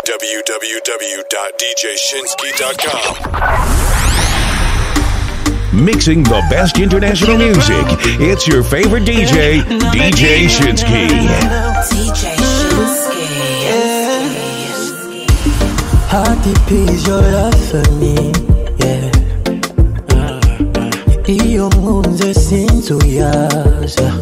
www.djshinsky.com. Mixing the best international music. It's your favorite DJ, DJ Shinsky. DJ Shinsky. How deep is your love for me? Yeah. Iyo nkunze sinzuyaza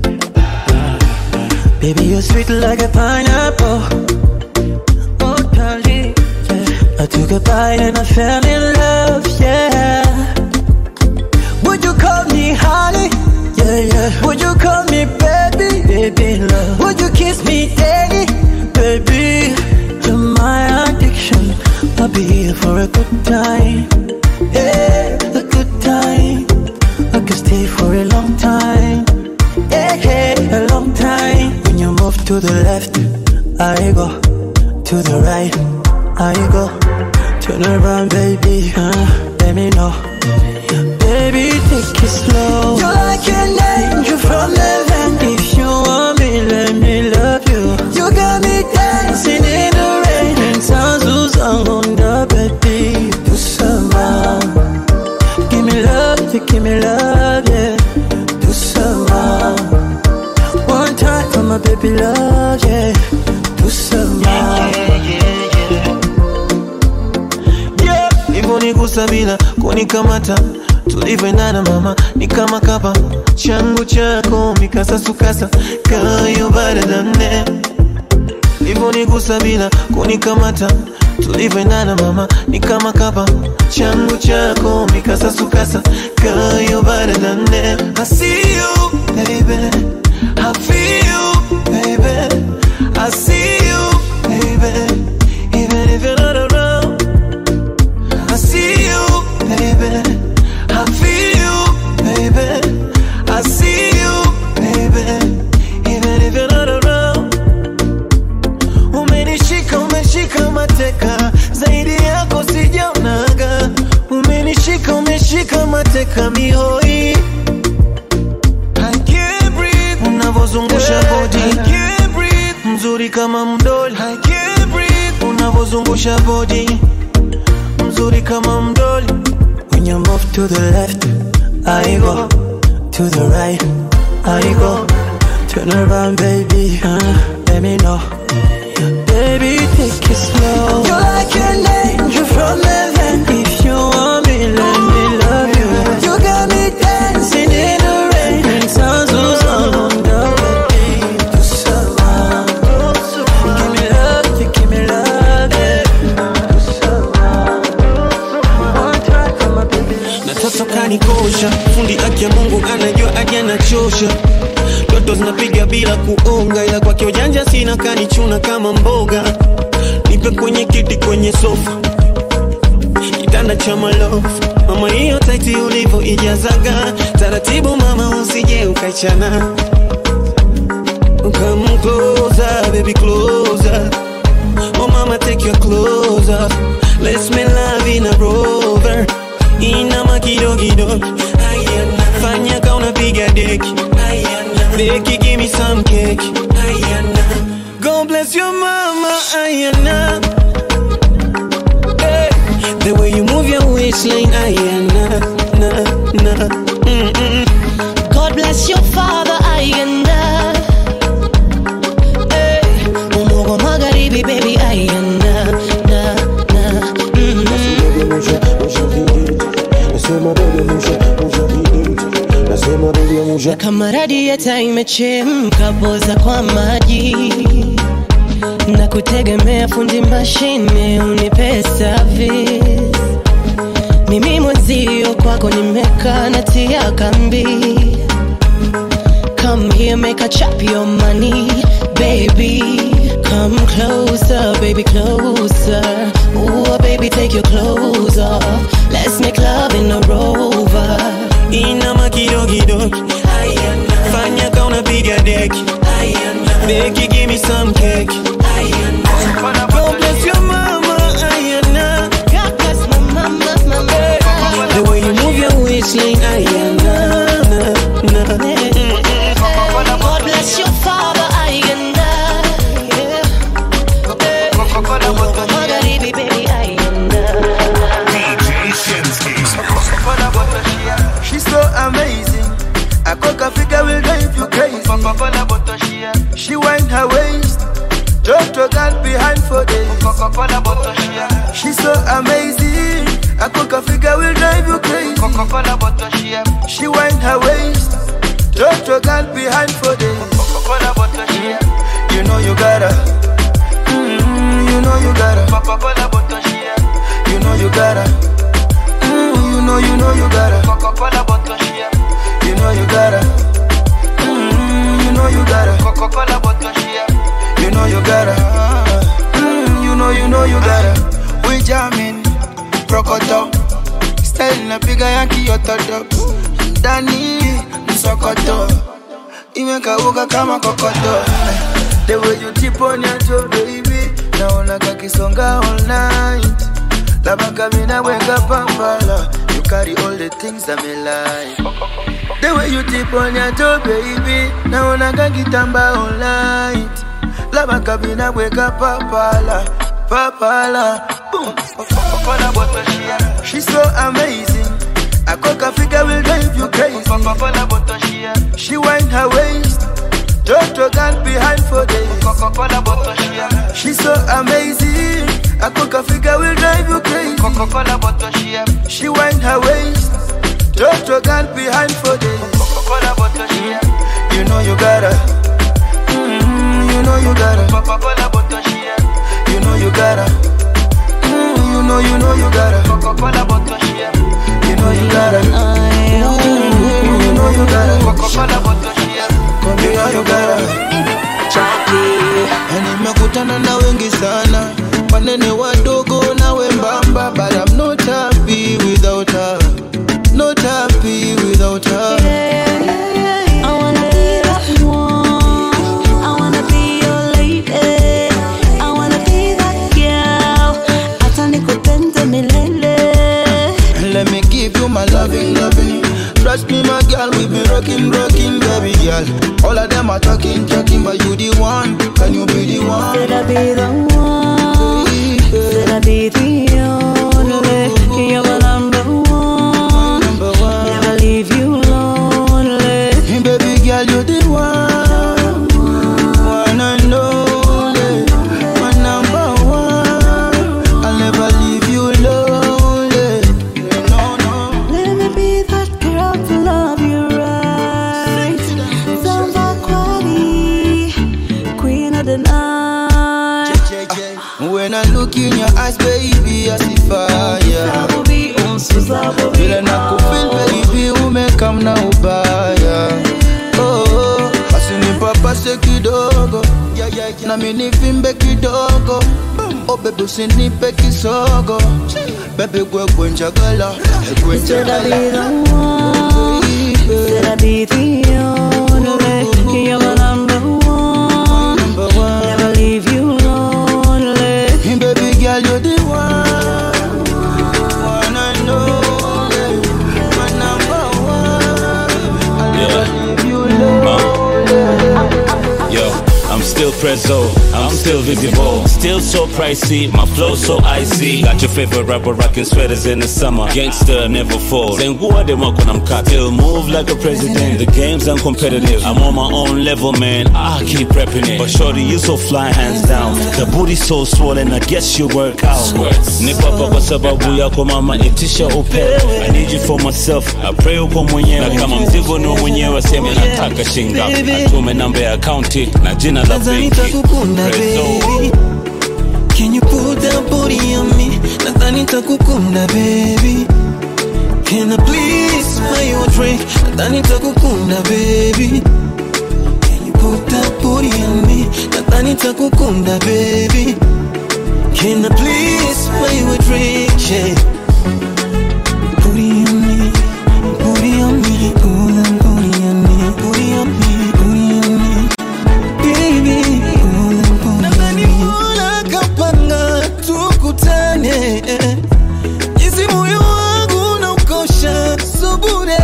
Baby you're sweet like a pineapple Oh darling yeah. I took a bite and I fell in love Yeah Would you call me honey? Yeah yeah Would you call me baby? Baby love Would you kiss me daddy? Baby You're my addiction I'll be here for a good time Yeah, a good time I could stay for a long time. Yeah, yeah, a long time. When you move to the left, I go. To the right, I go. Turn around, baby. Uh, let me know. Baby, take it slow. You're like an angel from heaven. If you want me, let me love you. You got me dancing in the rain. And sounds on the baby. Do some Give me love, you give me love, yeah. Do some One time for my baby love, yeah. Do some yeah, hivyo bila kunikamata tulivyoendana mama ni kama kapa changu chako mikasasukasa kayo baradane hivyo nigusa bila kunikamata tulivyoendana mama ni kama kapa changu chako mikasasukasa kayo baradane I see you baby I feel you baby I see you baby even if you're not around I see you baby I feel you baby I see you baby even if you're not around umenishika umeshika mateka zaidi yako sijaonaga umenishika umeshika mateka mihoi I can't breathe unavozungusha body I can't breathe mzuri kama mdoli I can't breathe unavozungusha body mzuri kama mdoli When you move to the left, I go. To the right, I go. Turn around, baby. Uh, let me know. Baby, take it slow. You're like an angel from heaven. If you want me, let me love you. You got me dancing in the rain. And sounds on the baby. Do some Give me love, you give me love, yeah. Do some One time for my baby. na toto kanikosha fundi aki ya mungu anajua aje anachosha ndoto zinapiga bila kuonga ila kwake ujanja sina kanichuna kama mboga nipe kwenye kiti kwenye sofa kitanda cha malofu mama hiyo taiti ulivyo ijazaga taratibu mama usije ukaichana Come closer, baby, closer. Oh, mama, take your clothes off. Let's make love in a rover. Inama kidogo Ayana. Fanya ka unapiga deki Ayana. Deki, give me some cake Ayana. God bless your mama Ayana. Hey. The way you move your waistline Ayana. Na, na. Mm-mm. God bless your father Ayanda hey. Umogo magharibi baby Ayanda na, na. Mm-hmm. Na kama radieta imechemka poza kwa maji na kutegemea fundi mashine unipe service mimi mwenzio kwako nimekaa natia kambi Come here, make a chop your money, baby. Come closer, baby, closer. Ooh, baby, take your clothes off. Let's make love in a rover. Inama kidogo Fanya ka unapiga deki Deki, give me some cake God bless your mama Ayana. God bless my mama, my mama. The way you move your waistline Ayana. Na, na. God bless your father, I and I. Yeah. Toto girl behind for days. Coca-Cola bottle share. She's so amazing. A coca figure will drive you crazy. Coca-Cola bottle share. She wind her waist. Toto girl behind for days. Coca-Cola bottle share. You know you gotta. Mm, you know you gotta. Coca-Cola bottle share. You know you gotta. Mm, you know you know you gotta. Coca-Cola bottle share. You know you gotta. Mm, you know you gotta. Coca-Cola bottle share. You know you gotta. Mm, you know you know you gotta. We jamming, prokoto. Style napiga ya kiototo. Ndani msokoto. Imekauka kama kokoto. The way you tip on your toe, baby. Naona kakisonga all night. Labaka mina weka pambala. You carry all the things that me like. The way you tip on your toe, baby. Naona kakitamba all night. Labaka mina weka papala. Papala. Boom. Coca-Cola bottle share. She's so amazing. A coca figure will drive you crazy. Coca-Cola bottle share. She wind her waist. Toto girl behind for days. Coca-Cola bottle share. She's so amazing. A coca figure will drive you crazy. Coca-Cola bottle share. She wind her waist. Toto girl behind for days. Coca-Cola bottle share. You know you gotta. Mm, you know you gotta. Coca-Cola bottle share. You know you gotta. Mm, you know you know you gotta. Coca-Cola bottle share. You know you gotta. Mm, you know you gotta. Coca-Cola bottle share. You know you gotta. Na nimekutana na wengi sana wanene wadogo na wembamba but I'm not happy without her not happy without her I wanna be that one. I wanna be your lady. I wanna be that girl. Hata nikupende milele. let me give you my loving loving trust me my girl we been rocking rocking baby girl all of them are talking talking but you the one can you be the one Said I be the one. Said I be the only. You're my number one. number one Never leave you lonely. Hey, baby girl you the one one and only my number one I'll never leave you lonely no no Let me be that girl to love you right. Samba Kwani, queen of the night. When I look in your eyes, baby, I see fire. Zabobi, unsu zabobi. Vile nakufeel baby, umekam na ubaya. Oh, basi nipapase kidogo na mimi nivimbe kidogo. Oh baby, usinipe kisogo. Baby, gwegwe njagala, gwegwe Said I be njagala. the one. Said I be the only. You're my number one. Number one. Never leave you lonely. Hey, baby girl, you're the one. One and only. My number one. I'll never leave you lonely. Yo, I'm still prezzo, I'm still visible, still so pricey, my flow so icy. Got your favorite rapper rocking sweaters in the summer. Gangster never falls. Then who are them up when I'm cut? Still move like a president. The game's uncompetitive. I'm on my own level, man. I keep repping it. But shorty, you so fly hands down. The booty so swollen, I guess you work out. Nipo hapa kwa sababu yako mama, itisha upe. I need you for myself. I pray uko mwenyewe. Na kama mzigo ni wa mwenyewe, sema nataka shingapi. Atume namba ya akaunti na jina la Nadhani benki. nitakukunda Prezzo. baby Can you put that body on me Nadhani nitakukunda baby Can I please buy you a drink Nadhani nitakukunda baby Can you put that body on me Nadhani nitakukunda baby Can I please buy you a drink yeah Booty on me Booty on me Pull that booty on me Booty on me Booty on me baby nadhani mola kapanga tukutane jinsi moyo wangu na ukosha subure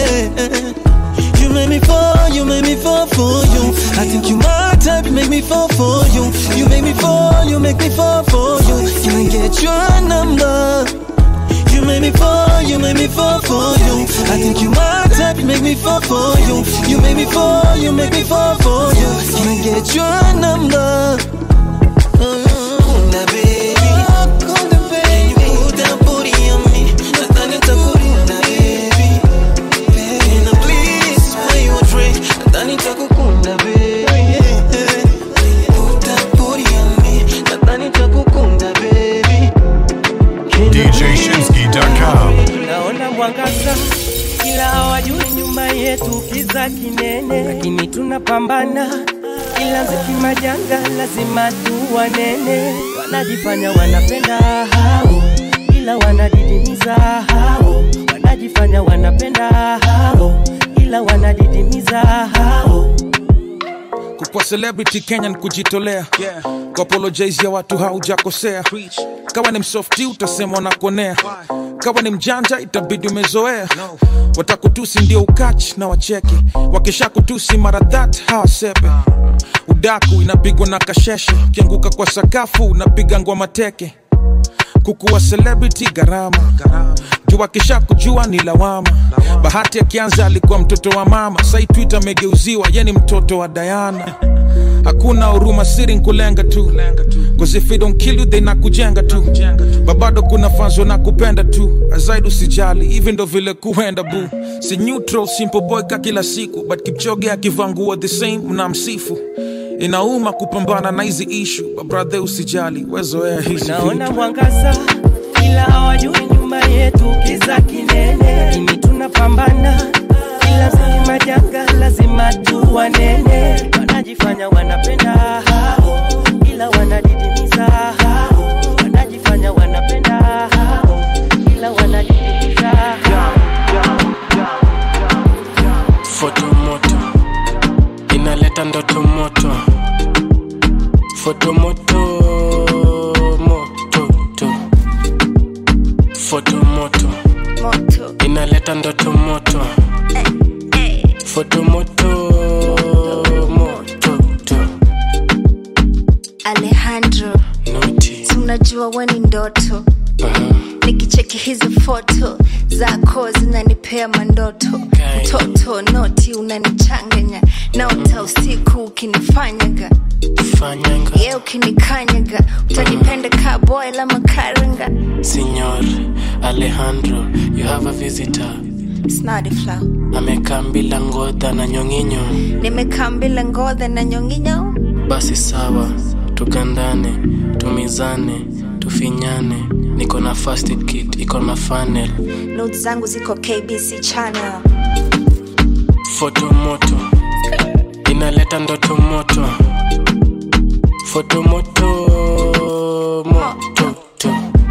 You make me fall, you make me fall for you I think you my type, make me fall for you You make me fall, you make me fall for you Can I get your number? You make me fall, you make me fall for you. I think you my type, you make me fall for you. You make me fall, you make me fall for you. Can I get your number? mwangaza ila hawajui nyuma yetu kiza kinene, lakini tunapambana ila ziki majanga lazima tuwanene. Wanajifanya wanapenda hao, ila wanadidimiza hao. Wanajifanya wanapenda hao, ila wanadidimiza hao. kukwa celebrity kenya ni kujitolea yeah. kuapologize ya watu haujakosea kawa ni msofti utasema wanakuonea kawa ni mjanja itabidi umezoea no. watakutusi ndio ukach na wacheke wakisha kutusi mara that hawasepe udaku inapigwa na kasheshe ukianguka kwa sakafu unapiga ngwa teke kukuwa celebrity gharama juu akisha kujua ni lawama bahati akianza alikuwa mtoto wa mama sai twitter amegeuziwa ye ni mtoto wa dayana hakuna huruma siri nkulenga tu cause if it don't kill you they nakujenga tu babado kuna fanzo na kupenda tu azaidi usijali hivi ndo vile kuenda bu si neutral simple boy ka kila siku but kipchoge akivangua the same mnamsifu inauma kupambana na hizi ishu babrathe usijali wezoea hizi naona vitu. mwangaza ila hawajui nyuma yetu kiza kinene, lakini tunapambana ila ziki majanga lazima tuwanene. Wanajifanya wanapenda hao, ila wanadidimiza hao. Wanajifanya wanapenda hao, ila wanadidimiza hao. fotomoto inaleta ndoto moto fotomoto mototo fotomoto inaleta ndoto moto fotomoto mototo Alejandro, noti si unajua we ni ndoto nikicheki hizi foto zako zinanipea mandoto Okay. mtoto noti unanichanganya naota usiku ukinifanyaga fanyanga ye ukinikanyaga utanipenda ka boy la makaranga Signor Alejandro, you have a visitor. snadifla Amekaa bila ngodha na nyonginyo. nimekaa mbila ngodha na nyonginyo Basi sawa, tugandane, tumizane, tufinyane. Niko na first aid kit, iko na funnel. not zangu ziko kbc channel Foto moto inaleta ndoto moto. Foto moto moto to.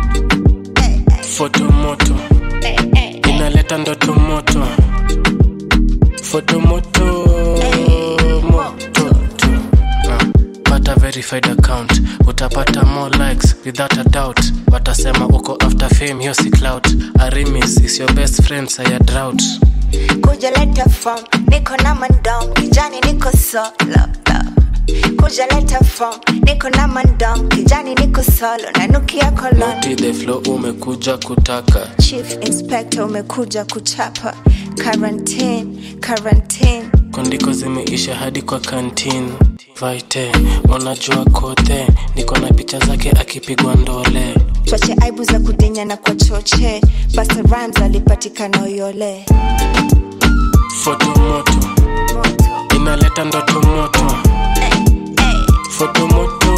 Foto moto inaleta ndoto moto. Foto moto moto to. Ah, Pata verified account utapata more likes without a doubt watasema uko after fame hiyo si clout arimis is your best friend saya drought kuja leta form niko na mandom kijani niko solo kuja leta form niko na mandom kijani niko solo nanukia kolon Naughty the flow umekuja kutaka chief inspector umekuja kuchapa quarantine quarantine kondiko zimeisha hadi kwa kantin vaite unajua kote niko na picha zake akipigwa ndole choche aibu za kudinya na kwa choche basa rams alipatikana uyole foto moto inaleta ndoto moto foto moto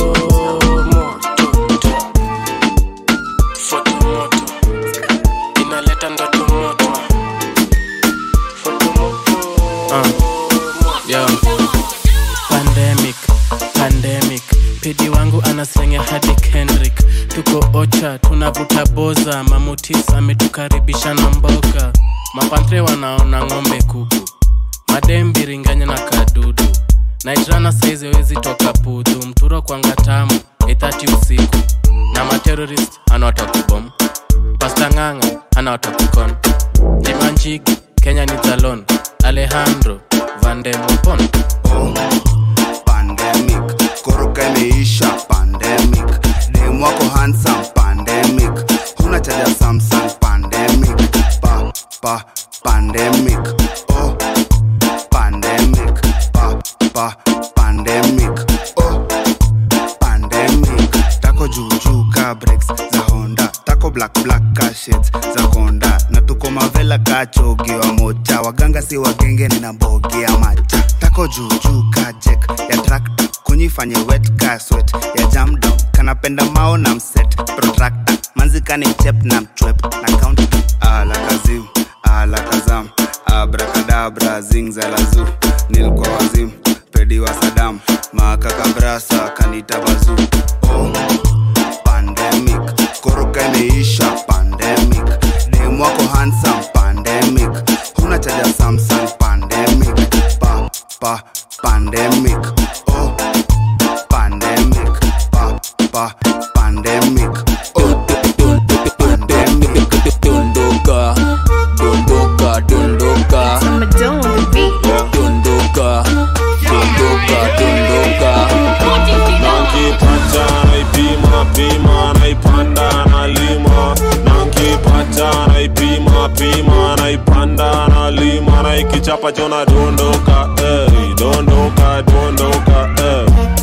moto foto moto inaleta ndoto moto foto moto yeah. pandemic pandemic pidi wangu anaslenga hadi kendrick tuko ocha tunavuta boza mamutis ametukaribisha na mboga mapantre wanaona ng'ombe kuku madembiringanya na kadudu naitrana saizi wezi toka pudhu mturo kwanga tamu ithati usiku na materorist anawatakubom pasta ng'ang'a anawatakukon jimanjigi kenya ni zalon alejandro vandemopon pandemic koroka imeisha pandemic dem wako handsome pandemic huna chaja samsung pandemic pa pa pandemic oh pandemic pa pa pandemic oh pandemic tako juujuu ka breaks za honda tako black black ka shades za konda na tuko mavela ka chogi wa moja waganga si wagenge nina mbogi ya macha tako juujuu ka jek ya trakta kunyifanye wet ka swet ya jam down kanapenda mao na mset protractor manzikani mchep na mchwep na count alakazim alakazam abrakadabra zingzalazu nilkwa wazim pedi wa sadam makakabrasa kanita bazu oh. pandemic koroka imeisha pandemic dem wako handsome pandemic huna chaja samsung pandemic pa pa pandemic oh pandemic pa pa pandemic oh pandemic dondoka dondoka dondoka dondoka dondoka dondoka nankipata naipima pima naipanda nalima nankipata naipima pima naipanda nalima naikichapa chona dondoka eh, dondoka dondoka eh.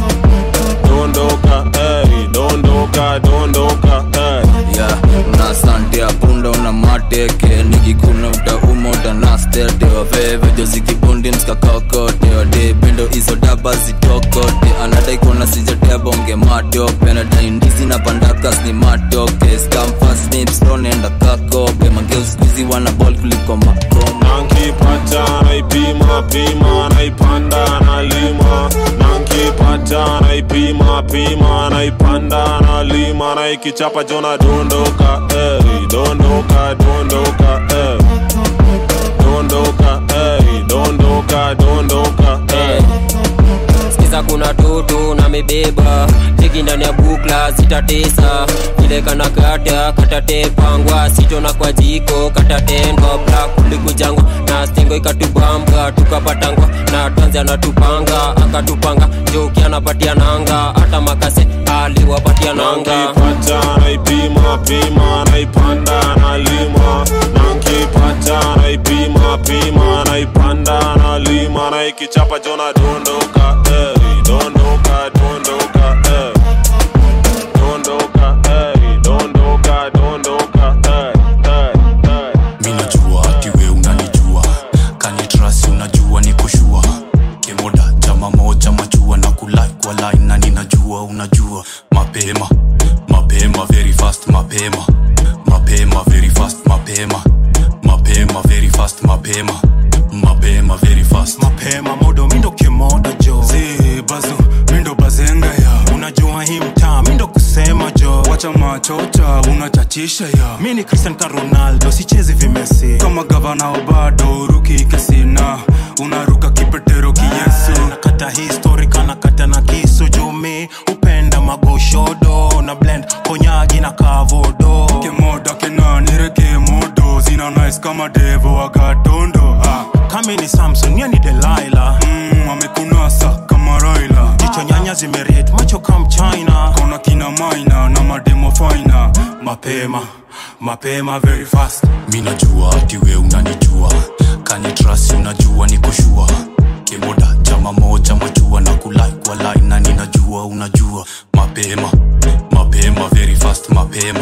dondoka eh, dondoka dondoka eh. ya una sante ya punda una mateke nikikuna utauma utanastete waveve jozikibundi mskakakote wade pendo hizo daba zitokote anadai kuona sijatebonge matope anadai ndizi na pandakas ni matoke skamfasnipstonenda kakope mangeuskuizi wana bol kuliko makoma nankipata naipima pima naipanda nalima nankipata naipima pima naipanda nalima naikichapa jona dondoka eh, dondoka dondoka eh. dondoka eh, dondoka dondoka eh. sikiza kuna toto na mebeba teki ndani ya bukla zitatesa vile kana kata katatepangwa sitona kwa jiko katatendwa bla kulikujangwa na stengo ikatubamba tukapatangwa na tanzi anatupanga akatupanga joki anapatia nanga hata makase aliwapatia nanga nankipata naipima pima naipanda nalima nankipata naipima pima naipanda nalima naikichapa jona dondoka eh, dondoka dondoka eh. dondoka eh, dondoka dondoka eh, eh, eh. mi najua ati we unanijua kanitrasi unajua ni kushua kemoda chama moja majua na kulai kwa line na ninajua unajua mapema mapema very fast mapema mapema very fast mapema mapema very fast mapema mapema very fast mapema modo mindo kemoda jo zi bazu mindo bazenga ya unajua hii mtaa mindo kusema jo wacha machota unachachisha ya mi ni cristian ka ronaldo sichezi vimesi kama gavana wa bado ruki kasina unaruka kipetero kiyesu nakata histori kanakata na kisu jumi upenda magoshodo na blend konyagi na kavodo kemoda kenanire kemodo zina nice kama devo wagatondo ah. kami ni samson ye ni delaila mm, amekunasa kama raila jicho nyanya zimeret macho kam china kona kina maina na mademo faina mapema mapema very fast mi najua ati we unanijua kanitrasi unajua ni kushua kemoda chama moja majua na kulai kwa line na ninajua unajua mapema mapema very fast mapema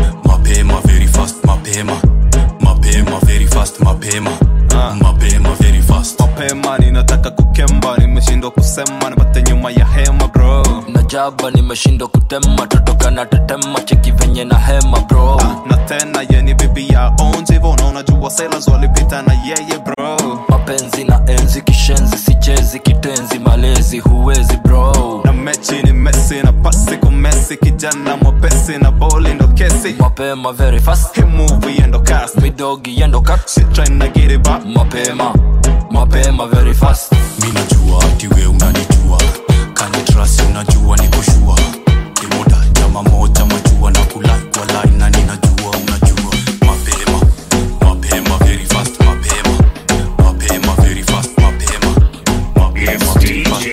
mapema very fast mapema mapema very fast mapema mapema very fast mapema ninataka kukemba nimeshindwa kusema nipate nyuma ya hema bro najaba nimeshindwa kutema totoka na tetema cheki venye na hema bro na tena yeni bibi ya onjivo na unajua sailors walipita na yeye bro mapenzi na enzi kishenzi sichezi kitenzi malezi huwezi bro na mechi ni mesi na pasi kumesi kijana mwepesi na boli ndo kesi mapema very fast hii movie endo cast midogi endo cut shit trying to get it back mapema mapema very fast mi najua ati we unanijua kanitrasi unajua ni kushua kimoda chama moja majua na kulai kwa line na ninajua unajua mapema mapema very fast mapema mapema very fast mapema mapema very fast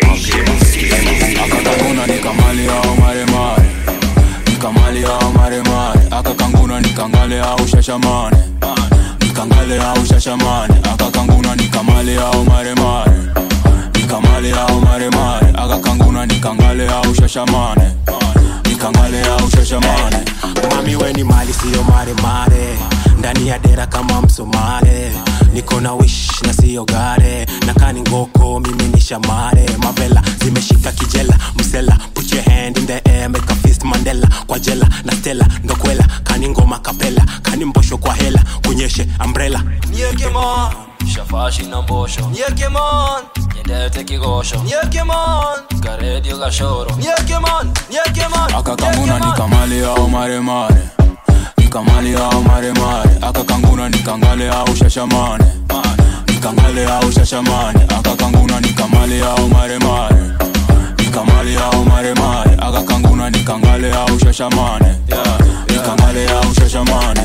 mapema akakanguna nikamali au maremare nikamali au maremare akakanguna nikangale au shashamane nikangale au shashamane akakanguna nikamali au maremare nikamali au maremare akakanguna nikangale au shashamane nikangale au shashamane mami weni mali siyo maremare ndani ya dera kama msomare niko na wish na siyo gare na kani ngoko mimi ni shamare mavela zimeshika kijela msela put your hand in the air make a fist man mandela kwa jela na stela ndokwela kani ngoma kapela kani mbosho kwa hela kunyeshe umbrella Nyekemon Shafashi na mbosho Nyekemon Nyendete kigosho Nyekemon Karedio gashoro Nyekemon Nyekemon akakanguna nikamale au maremare nikamale au maremare akakanguna nikangale au shashamane nikangale au shashamane akakanguna nikamale au maremare nikamale au maremare akakanguna nikangale au shashamane nikangale au shashamane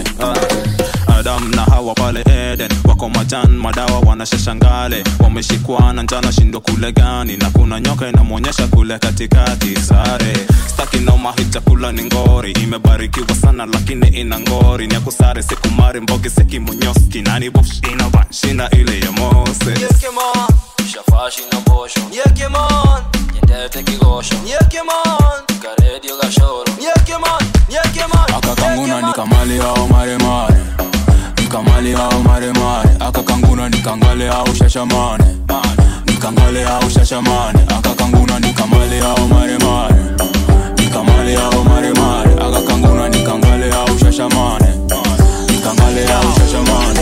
adam na hawa pale eden wako majan madawa wanashashangale wameshikwa na njana shindo kule gani na kuna nyoka inamwonyesha kule katikati sare staki noma hii chakula ni ngori imebarikiwa sana lakini ina ngori ni akusare sikumari mbogi sekimunyoski nani bush inova shinda ile ya moses Nyekemon Shafashi na mbosho Nyekemon Nyendete kigosho Nyekemon Karedio gashoro Nyekemon Nyekemon akakanguna nikamale au maremare nikamale au maremare akakanguna nikangale au shashamane nikangale au shashamane akakanguna nikamale au maremare nikamale au maremare akakanguna nikangale au shashamane nikangale au shashamane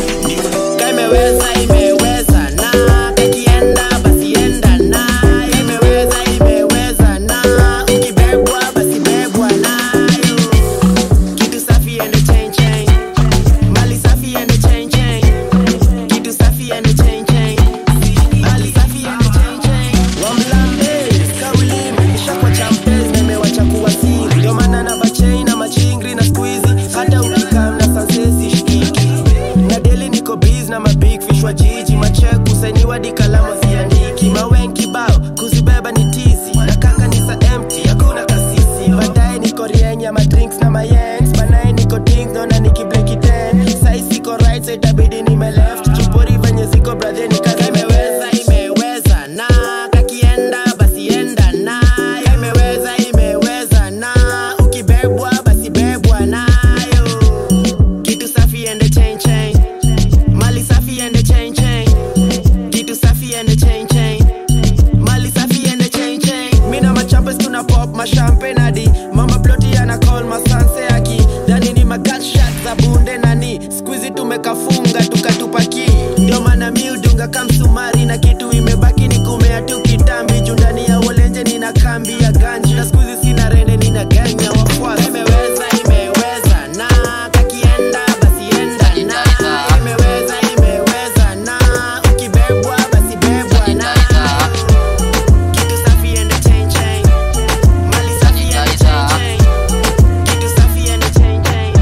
imeweza imeweza na kakienda basi enda na imeweza imeweza na ukibebwa basi bebwa nayo kitu safi ende chain chain mali safi ende chain chain kitu safi ende chain chain mali safi ende chain chain wamlambe kaulime nishakwa champes na imewacha kuwa siri ndio maana na machain na machingri na squeezy hata ukikam na sansesi shikiki na deli niko biz na mabig fish wa jiji macheku sainiwa di kalamu ziandiki mawen kibao kuzibeba ni tizi na kanga ni sa empty hakuna kasisi baadaye niko rieng ya madrinks na mayens banaye niko ding naona nikibleki ten sai siko right so itabidi nime left chupori venye ziko bradhe nikaza imeweza imeweza na kakienda basi enda na imeweza imeweza na ukibebwa basi bebwa nayo kitu safi ende chain chain mali safi ende chain chain kitu safi ende chain chain mali safi ende chain chain mina machampes tuna pop mashampe nadi mama ploti ana call masanse aki dani ni magatshot za bunde nani skuizi tumekafunga tukatupaki ndio maana mi udunga kamsumari na kitu imebaki ni kumea tu kitambi juu ndani ya wolenje nina kambi ya ganji na skuizi sina rende nina ganya wafuasi imeweza imeweza na kakienda basi enda na imeweza imeweza na ukibebwa basi bebwa na kitu safi ende chain chain mali safi ende chain chain kitu safi ende chain chain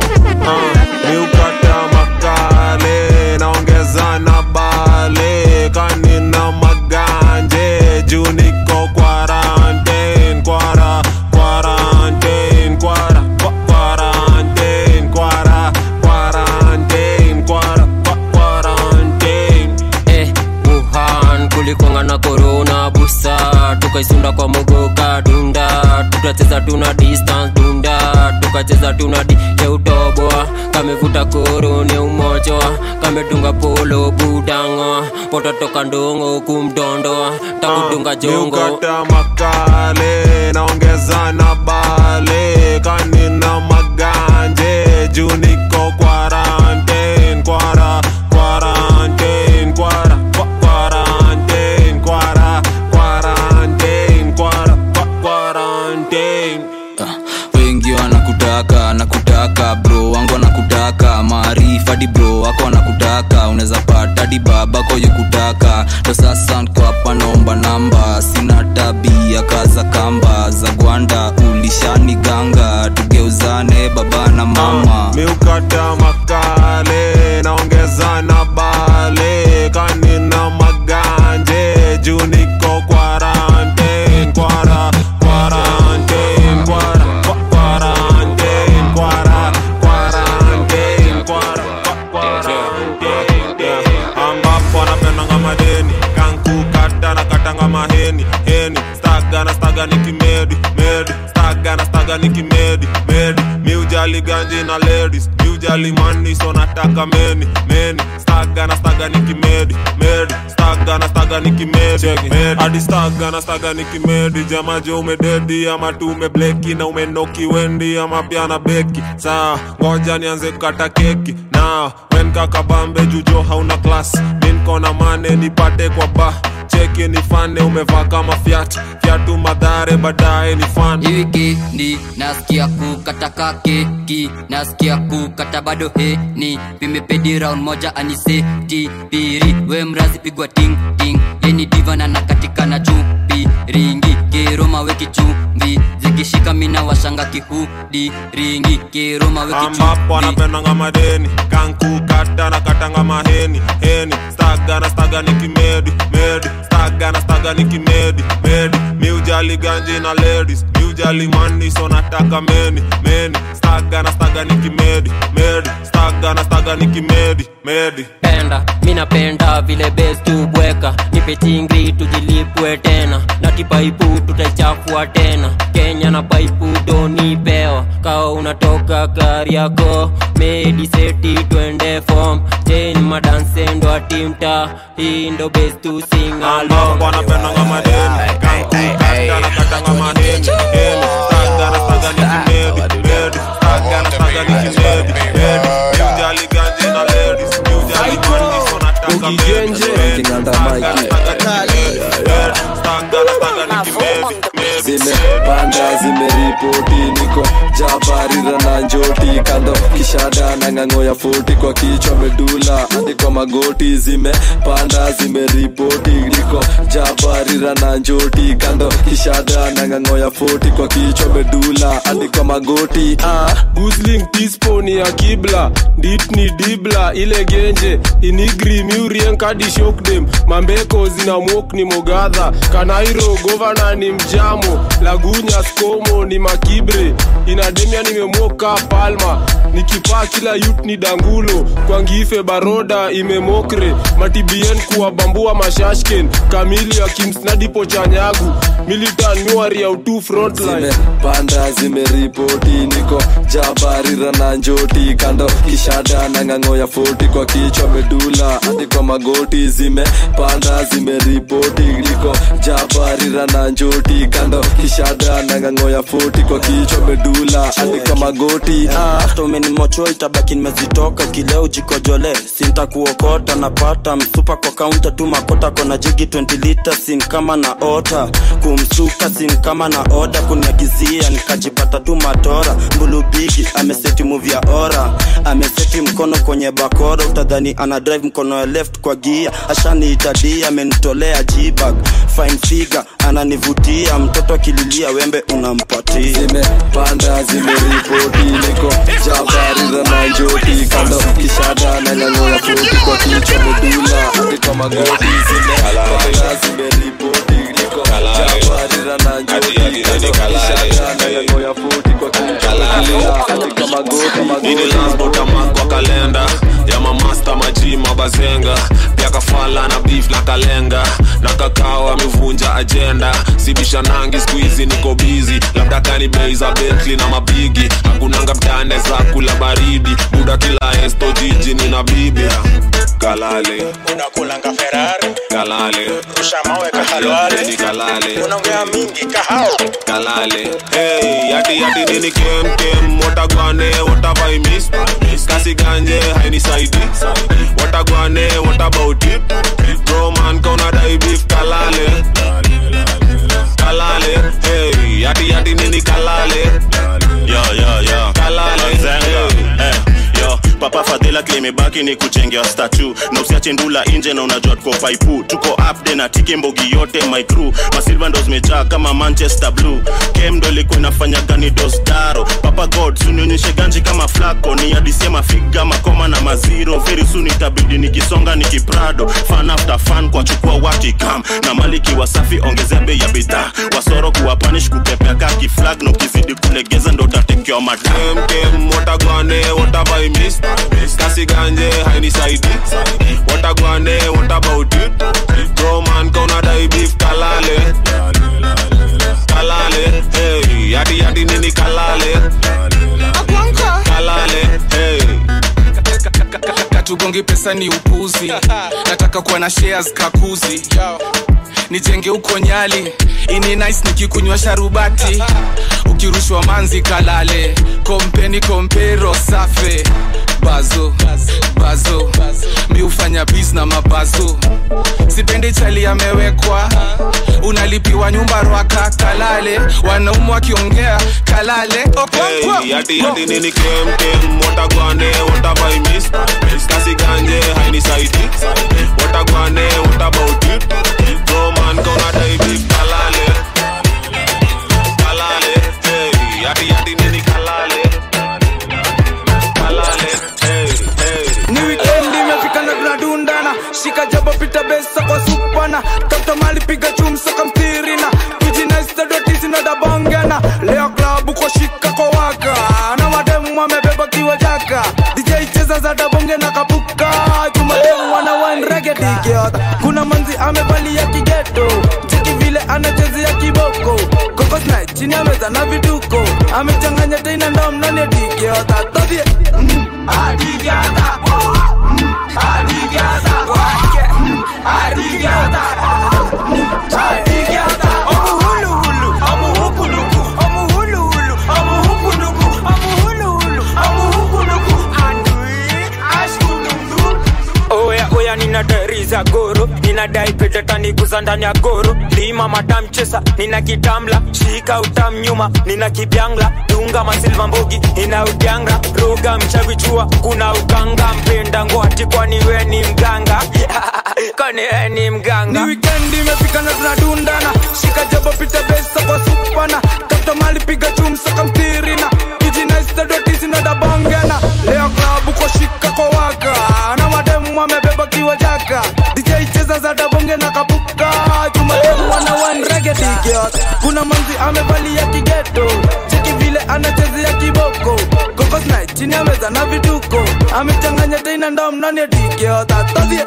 miukata makale naongeza na bale kanina maganje juu niko quarantine kwara quarantine kwara kwa- quarantine kwara quarantine kwara kwa- quarantine eh, Wuhan kulikonga na corona busa tukaisunda kwa mogoka dunda tukacheza tuna distance dunda tukacheza tuna di keutoboa kamevuta korone umojoa kamedunga polo budango pototoka ndongo kumdondoa takudunga jongo miukata makale naongeza na bale kanina maganje juu niko quarantine kwara quarantine kwara kwa- quarantine kwara quarantine kwara kwa- quarantine wengi wanakutaka nakutaka bro wangu wanakutaka maarifa di bro wako wanakutaka unaweza pata di babako yukutaka ndo sasa nko hapa naomba namba sina tabia kaza kamba za gwanda ulishani ganga tugeuzane baba na mama miukata makale naongeza na bale kanina maganje juu niko quarantine kwara quarantine kwara kwa- quarantine kwara quarantine kwara kwa- quarantine ambapo anapendanga madeni kankukata na katanga maheni heni staga na staga ni kimedi medi staga na staga ni kimedi medi miujali ganji na ladies miujali mani so nataka meni meni staga na staga nikimedi medi staga na staga nikimedi medi hadi staga na staga nikimedi jamaje umededi ama tu umebleki na umenoki wendi ama pia na beki saa ngoja nianze kukata keki na wen kakabambe jujo hauna klas minkona mane nipate kwa ba cheki nifane umevaa kama fyat fyatu madhare baadaye ni fan wikendi nasikia kukataka keki nasikia kukata bado heni vimepedi round moja aniseti piri we mrazi pigwa ting ting yeni diva na nakatika na chupi ringi keroma weki chumvi zikishika mina washanga kihudi ringi keroma weki ambapo chumvi anapendanga madeni kankukata na katanga maheni heni staga na staga nikimedi medi staga na staga nikimedi medi miujali ganji na ladies miujali mani so nataka meni meni staga na staga nikimedi medi staga na staga nikimedi medi penda mi napenda vile bes tubweka nipe chingri tujilipwe tena na kipaipu tutaichafua tena kenya na paipu donipewa kawa unatoka gari yako medi seti twende fom chen madansendo atimta hii ndo bes tu ambapo anapendanga madeni kankukata na katanga maheni heni staga na staga nikimedi medi staga na staga nikimedi medi miujali ganji na ladies miujali mani so nataka meni meni staga na staga nikimedi medi staga na staga nikimedi medi zimepanda zimeripoti niko jabarira na njoti kando kishada na ng'ang'o ya foti kwa kichwa medula hadi kwa magoti zimepanda zimeripoti niko jabarira na njoti kando kishada na ng'ang'o ya foti kwa kichwa medula hadi kwa magoti ah. gusling tispo ni ya kibla dit ni dibla ile genje inigri miurien kadi shokdem mambeko zina mok ni mogadha kanairo govana ni mjamo lagunya skomo ni makibre inademia nimemoka palma nikipaa kila yut ni dangulo kwangife baroda imemokre matibien kuwabambua mashashken kamili ya kimsnadipo chanyagu militan miwari ya utu frontline zimepanda zimeripoti niko jabarira na njoti kando kishada na ng'ang'o ya foti kwa kichwa medula hadi kwa magoti zimepanda zimeripoti niko jabarira na njoti kando kishada na ng'ang'o ya foti kwa kichwa medula hadi kwa magoti ah. hata umenimocho itabaki nimezitoka kileo jikojole sintakuokota napata msupa kwa kaunta tu makota kona jigi 20 lita sin kama na ota kumsuka sin kama na oda kuniagizia nikajipata tu matora mbulubigi ameseti muvi ya ora ameseti mkono kwenye bakora utadhani ana drive mkono ya left kwa gia ashaniitadia amenitolea jibag fine figure ananivutia mtoto akililia wembe unampatia zimepanda zimeripoti niko jabarira na njoti kando kishada na ng'ang'o ya foti kwa kichwa medula hadi kwa magoti zimepanda zimeripoti niko jabarira na njoti kando kishada na ng'ang'o ya foti kwa kichwa medula hadi kwa magoti ini lasbotama kwa kalenda ya mamasta maji mabazenga pia kafala na beef na kalenga na kakao amevunja ajenda sibisha nangi skuizi niko bizi labda kani bei za betli na mabigi hakunanga mtane za kula baridi buda kila esto jiji nina bibi kalale unakulanga ferari kalale rusha mawe kahalwale Ni kalale unaongea mingi kahao kalale hey yati yati nini kem kem watagwane watavaimis kasi ganje hainisaidi watagwane what about it bro man kauna dai beef kalale kalale hey yati yati nini kalale yo yo yo Kalale. Zenga. Eh, yo papa fadhila klimebaki ni kuchengea statu na usiache ndula nje na unajua tuko paipu tuko upde na tiki mbogi yote my crew masilva ndo zimejaa kama manchester blue kem ndo ilikuwa inafanya gani dosdaro papa god sunionyeshe ganji kama flako ni adisia mafiga makoma na maziro very soon itabidi nikisonga nikiprado fan after fan kwa chukua watikam na maliki wasafi ongezea bei ya bidhaa wasoro kuwa panish kupepea kaki flag na ukizidi kulegeza ndo utatekewa matam kem kem watagwane watavaimis kasi ganje hainisaidi watagwane what about it bro man kauna dai beef kalale kalale hey yati yati nini kalale hatugongi pesa ni upuzi nataka kuwa na shares kakuzi nijenge huko nyali ini nice nikikunywa sharubati ukirushwa manzi kalale kompeni kompero safe bazo bazo mi hufanya bis na mabazo sipendi chali amewekwa unalipiwa nyumba rwaka kalale wanaume wakiongea kalale Okonkwo. Hey, yati yati nini kem kem watagwane watavaimis kasi ganje hainisaidi watagwane what about it roman kona daibi kalale kalale hey, yati yati nini kalale kalale hey, hey. ni wikendi imefika na tunadundana shika jaba pita besa kwa supana tafuta mali piga chumsa kamtirina tujinaistadotisinadabongana leo klabu kwa shika kwa waka na mademu wamebeba kiwa jaka dj cheza za dabonge na kapuka jumademu wana wanregedigiota kuna manzi amevalia kigeto cheki vile anachezea kiboko kokosna chini ameza na viduko amechanganya teina ndomnani digiota todhie mm, adigiota oya oya nina dari za goro ninadai pete taniguza ndani ya goro lima matamchesa nina kitamla shika utam nyuma nina kibyangla dunga masilva mbogi ina udyanga roga mchavichua kuna uganga mpenda ngwati kwani we ni mganga kwani we ni ni mganga wikendi imefika na tunadundana shika jabo pita besa kwa supana tafuta mali piga chumsa kamtirina tujinaistadotisinadabongana leo klabu kwa shika kwa waka na mademu wamebeba kiwa jaka dj cheza za dabonge na kapuka jumademu wana wanregedigiot kuna manzi amevalia kigeto cheki vile anachezea kiboko kokosna chini ameza na vituko amechanganya teina ndomnani digiota todhie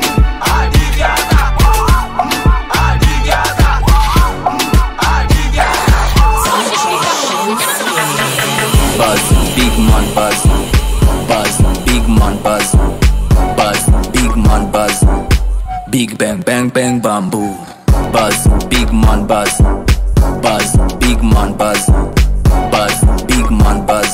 Buzz, big man buzz. Buzz, big man buzz. Buzz, big man buzz. Big bang bang bang bamboo. Buzz, big man buzz. Buzz, big man buzz. Buzz, big man buzz.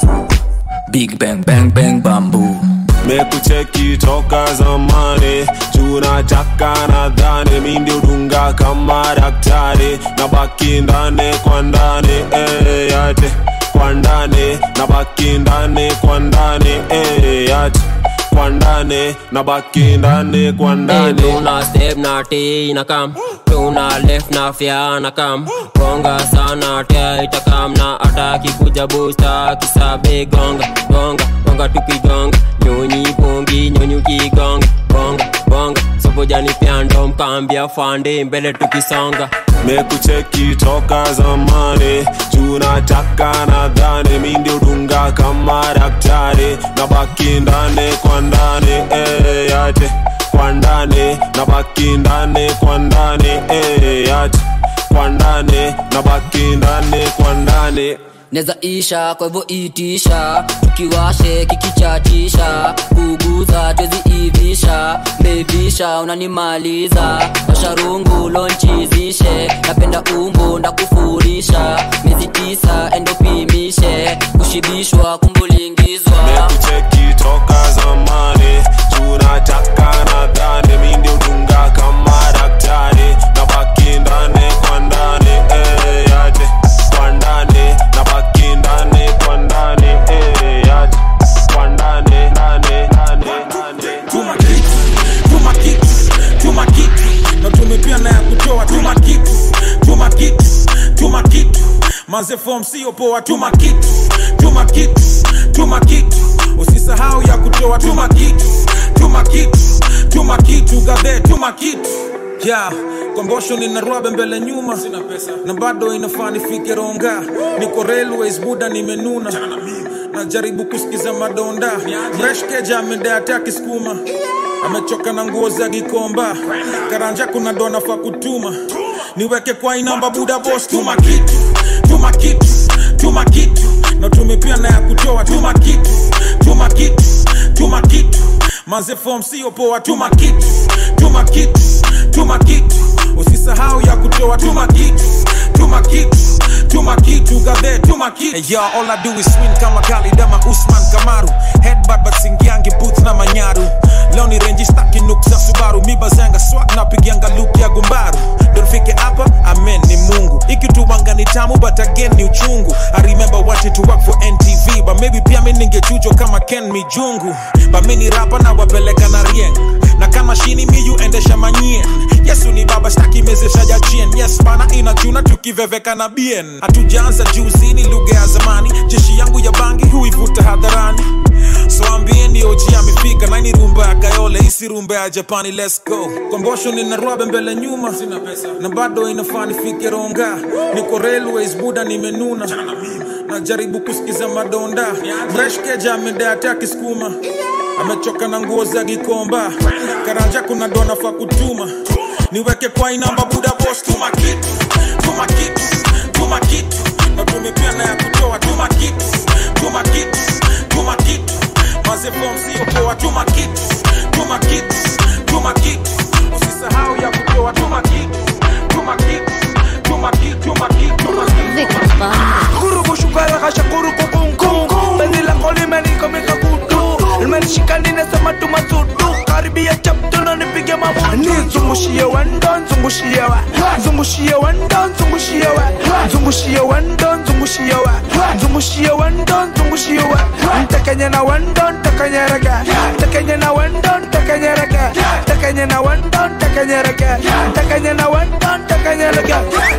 Big bang bang bang bamboo. mekucheki toka zamani tunataka nadhani mi ndio dunga kama daktari na baki ndani kwa ndani eh, yate kwa ndani na baki ndani kwa ndani eh, yate kwa ndani na baki ndani kwa ndani tuna step na t na kam tuna left na fya na kam gonga sana tia itakam na ataki kuja busta kisabe gonga gonga gonga tukigonga nyonyi pongi nyonyi ukigonga bonga bonga sobojani pyando mkambia fande mbele tukisonga mekucheki toka zamani tunataka nadhani mi ndio dunga kama daktari na baki ndani kwa ndani eh, yate kwa ndani na baki ndani kwa ndani eh, yate kwa ndani na baki ndani kwa ndani neza isha kwa hivyo itisha tukiwashe kikichatisha kuguza tweziivisha mevisha unanimaliza washarungu lonchizishe napenda umbu ndakufurisha miezi tisa endopimishe kushibishwa kumbulingizwa mekucheki toka zamani tunataka nadhani mi ndio dunga kama daktari na baki ndani kwa ndani eh, yate kwa ndani na baki ndani kwa ndani eh, yate kwa ndani ndani ndani tuma kicks, tuma kicks, tuma kicks. na tumepia na ya kutoa tuma kicks, tuma kicks, tuma kitu manze form sio poa tuma kitu tuma kitu tuma kitu usisahau ya kutoa tuma kitu tuma kitu tuma kitu gadhe tuma kitu ya kombosho nina rwabe mbele nyuma Sina pesa. na bado inafaa nifike ronga niko railways buda nimenuna najaribu kusikiza madonda mreshkeja amedata kiskuma amechoka na nguo za gikomba karanja kuna ndo nafaa kutuma niweke kwa inamba buda bos tuma kitu tuma kitu tuma kitu na tumepia na ya kutoa tuma kitu tuma kitu tuma kitu manze form sio poa tuma kitu tuma kitu tuma kitu usisahau ya kutoa tuma kitu tuma kitu tuma kitu gadhe tuma kitu hey, yo, all I do is swing kama Khalid ama Usman Kamaru headbutt but singiangi booth na manyaru leo ni renji staki nuk za Subaru mi bazanga swag na pigianga look ya gumbaru donfike hapa amen ni Mungu ikituwanga ni tamu but again ni uchungu I remember watching to work for NTV but maybe pia mi ningechujwa kama Ken Mijungu but mi ni rapa na wapeleka na rieng na kama shini miyu endesha manyien yesu ni baba staki mezesha jachien yes bana inachuna tukiveveka na bien hatujaanza juuzini lugha ya zamani jeshi yangu ya bangi huivuta hadharani so ambieni oji amefika naini rumba ya kayole isi rumba ya japani let's go kombosho nina rwabe mbele nyuma Sina pesa. na bado inafaa nifike ronga niko railways buda nimenuna najaribu kusikiza madonda breshkeja amedeate akisukuma amechoka na nguo za gikomba karanja kuna dona fa kutuma niweke kwa inamba buda bos tuma kitu tuma kitu tuma kitu na tumepia na ya kutoa tuma kitu tuma kitu tuma kitu maze form sio poa tuma kitu tuma kitu tuma kitu usisahau ya kutoa tuma kitu tuma kitu tuma kitu tuma kitu tuma kitu Kuruku shukara kasha kuruku kunku Penzi lako limenikomeka kutu Limenishika ninasema tu masudu Karibia chapto na nipige mabutu Nizungushie wendo, nzungushie wa Nzungushie wendo, nzungushie wa Nzungushie wendo, nzungushie wa Nzungushie wendo, nzungushie wa Ntekenye na wendo, ntekenye rege Ntekenye na wendo, ntekenye rege Ntekenye na wendo, ntekenye rege Ntekenye na wendo, ntekenye rege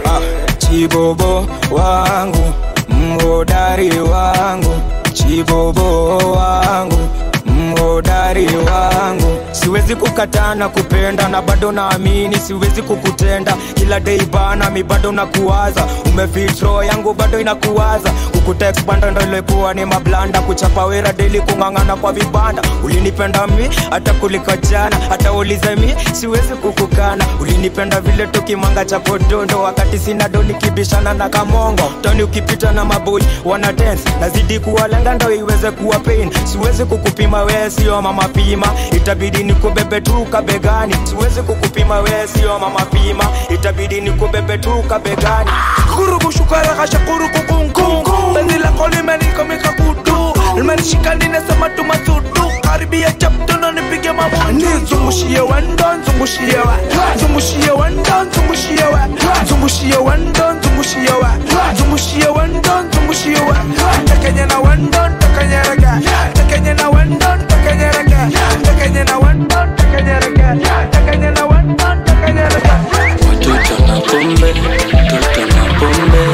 chibobo wangu mhodari wangu chibobo wangu mhodari wangu siwezi kukataa na kupenda na bado naamini siwezi kukutenda kila dei bana mi bado nakuwaza umefitro yangu bado inakuwaza kukutekbanda ndo ilikuwa ni mablanda kuchapa wera deli kung'ang'ana kwa vibanda ulinipenda mi hata kuliko jana hata ulize mi siwezi kukukana ulinipenda vile tukimanga cha podondo wakati sina do nikibishana na kamongo toni ukipita na maboi wana dance nazidi kuwalenga ndo iweze kuwa pain siwezi kukupima wee sio mama pima itabidi nikubebe tu kabegani siwezi kukupima wee sio mama pima itabidi nikubebe tu kabegani kuruku shukara kasha kuruku kunku Penzi lako limenikomeka kutu Limenishika ninasema tu masudu Karibia chapto na nipige mabutu Nizungushie wendo, nzungushie wa Nzungushie wendo, nzungushie wa Nzungushie wendo, nzungushie wa Nzungushie wendo, nzungushie wa Ntekenye na wendo, ntekenye rege Ntekenye na wendo, ntekenye rege Ntekenye na wendo, ntekenye rege Ntekenye na wendo, ntekenye rege Watoto na pombe, mtoto na pombe,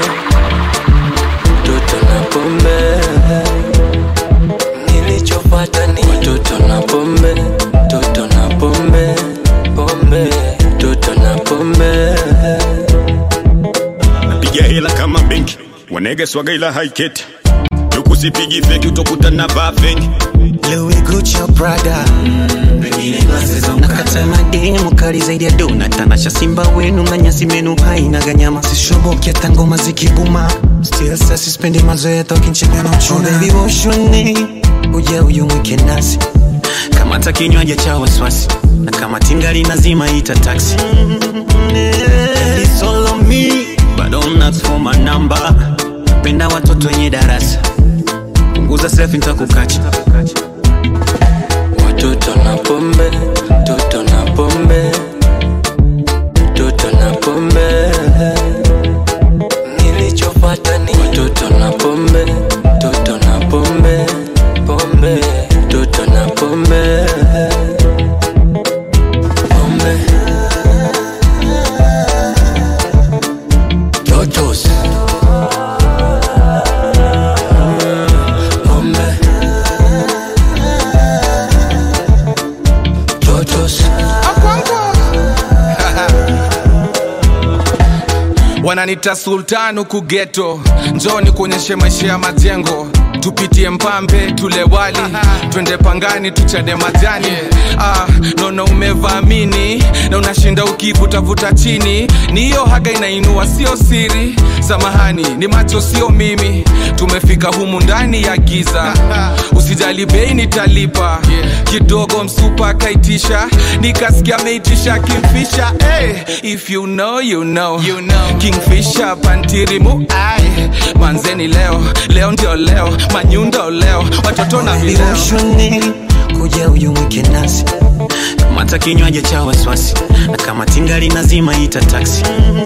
mtoto na pombe. Nilichopata ni watoto na pombe, mtoto na pombe, pombe, mtoto na pombe. napiga hela kama benki wanege swaga ila haiketi ukusipigi feki utakuta na vaa feki Louis Gucci Prada nakata mademu kali zaidi ya dona tanasha simba wenu na nyasi menu haina ganyama sishoboki hata ngoma zikibuma still sasa sispendi mazoea tokincheka na uchuna oh, baby woshoni uje uyumwike nasi kamata kinywaji cha wasiwasi na kama tingali nazima ita taxi It's all on me but don't ask for my number penda watoto wenye darasa punguza selfie nitakukacha Watoto na pombe, mtoto na pombe, mtoto na pombe. Nilichopata ni watoto na pombe, mtoto na pombe, pombe, mtoto na pombe, pombe. Totos. Pombe. Totos. wananita sultan huku geto njoni kuonyeshe maisha ya majengo tupitie mpambe tule wali twende pangani tuchade majani ah, naona umevamini na unashinda ukivutavuta chini ni hiyo haga inainua sio siri samahani ni macho sio mimi tumefika humu ndani ya giza usijali bei nitalipa kidogo msupa akaitisha nikasikia ameitisha kimfisha hey, if you know, you know. You know. kingfisha pantirimu ai manzeni leo leo ndio leo manyundo leo watoto na vileo Devotion kuja uyumwike nasi kamata kinywaji cha wasiwasi na kama tingali nazima ita taksi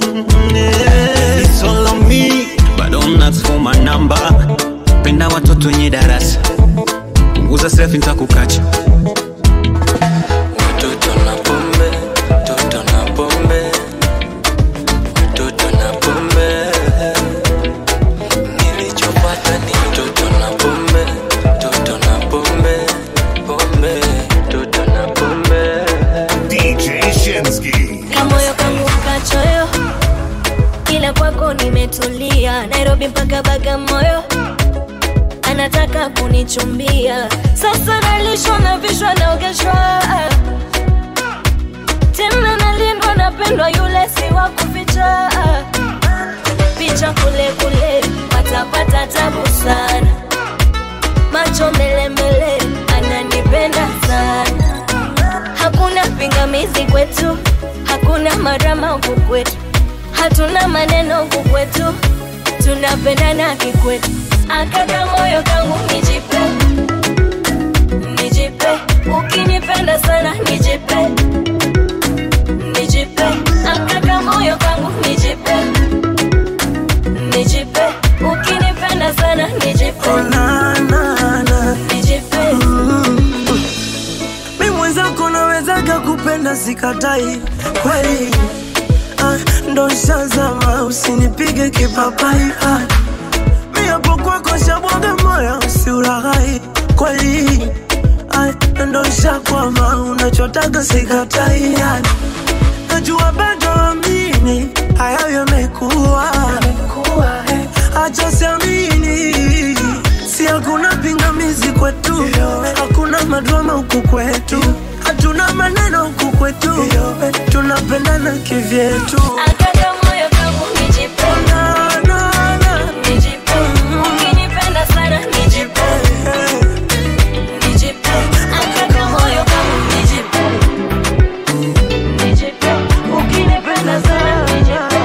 It's all on me, but don't ask for my number. penda watoto wenye darasa punguza selfie nitakukacha Watoto na pombe, watoto na pombe, watoto na pombe. Nilichopata ni watoto na pombe, watoto na pombe, pombe, watoto na pombe. DJ Shinsky. kamoyo kangu kachoyo ila kwako nimetulia nairobi mpaka bagamoyo anataka kunichumbia sasa nalishwa na vishwa naogeshwa tena nalindwa napendwa yule si wa kuficha picha kule kule watapata tabu sana macho mbele mbele ananipenda sana hakuna pingamizi kwetu hakuna marama huku kwetu hatuna maneno huku kwetu tunapendana kikwetu akaka moyo kangu nijipe nijipe ukinipenda sana nijipe nijipe akaka moyo kangu nijipe nijipe ukinipenda sana nijipe nijipe mi mwenzako nawezaga kupenda sikatai kweli ah, ndo shazama usinipige kipapai ah, mi hapo kwako shabwaga moyo usiulaghai kweli ah, ndo shakwama unachotaga sikatai ah, najua bado amini hayo yamekuwa acha siamini si hakuna pingamizi kwetu hakuna madrama huku kwetu hatuna maneno huku kwetu tunapendana kivyetu akaka moyo kangu nijipe nijipe ukinipenda sana nijipe nijipe akaka moyo kangu nijipe nijipe ukinipenda sana nijipe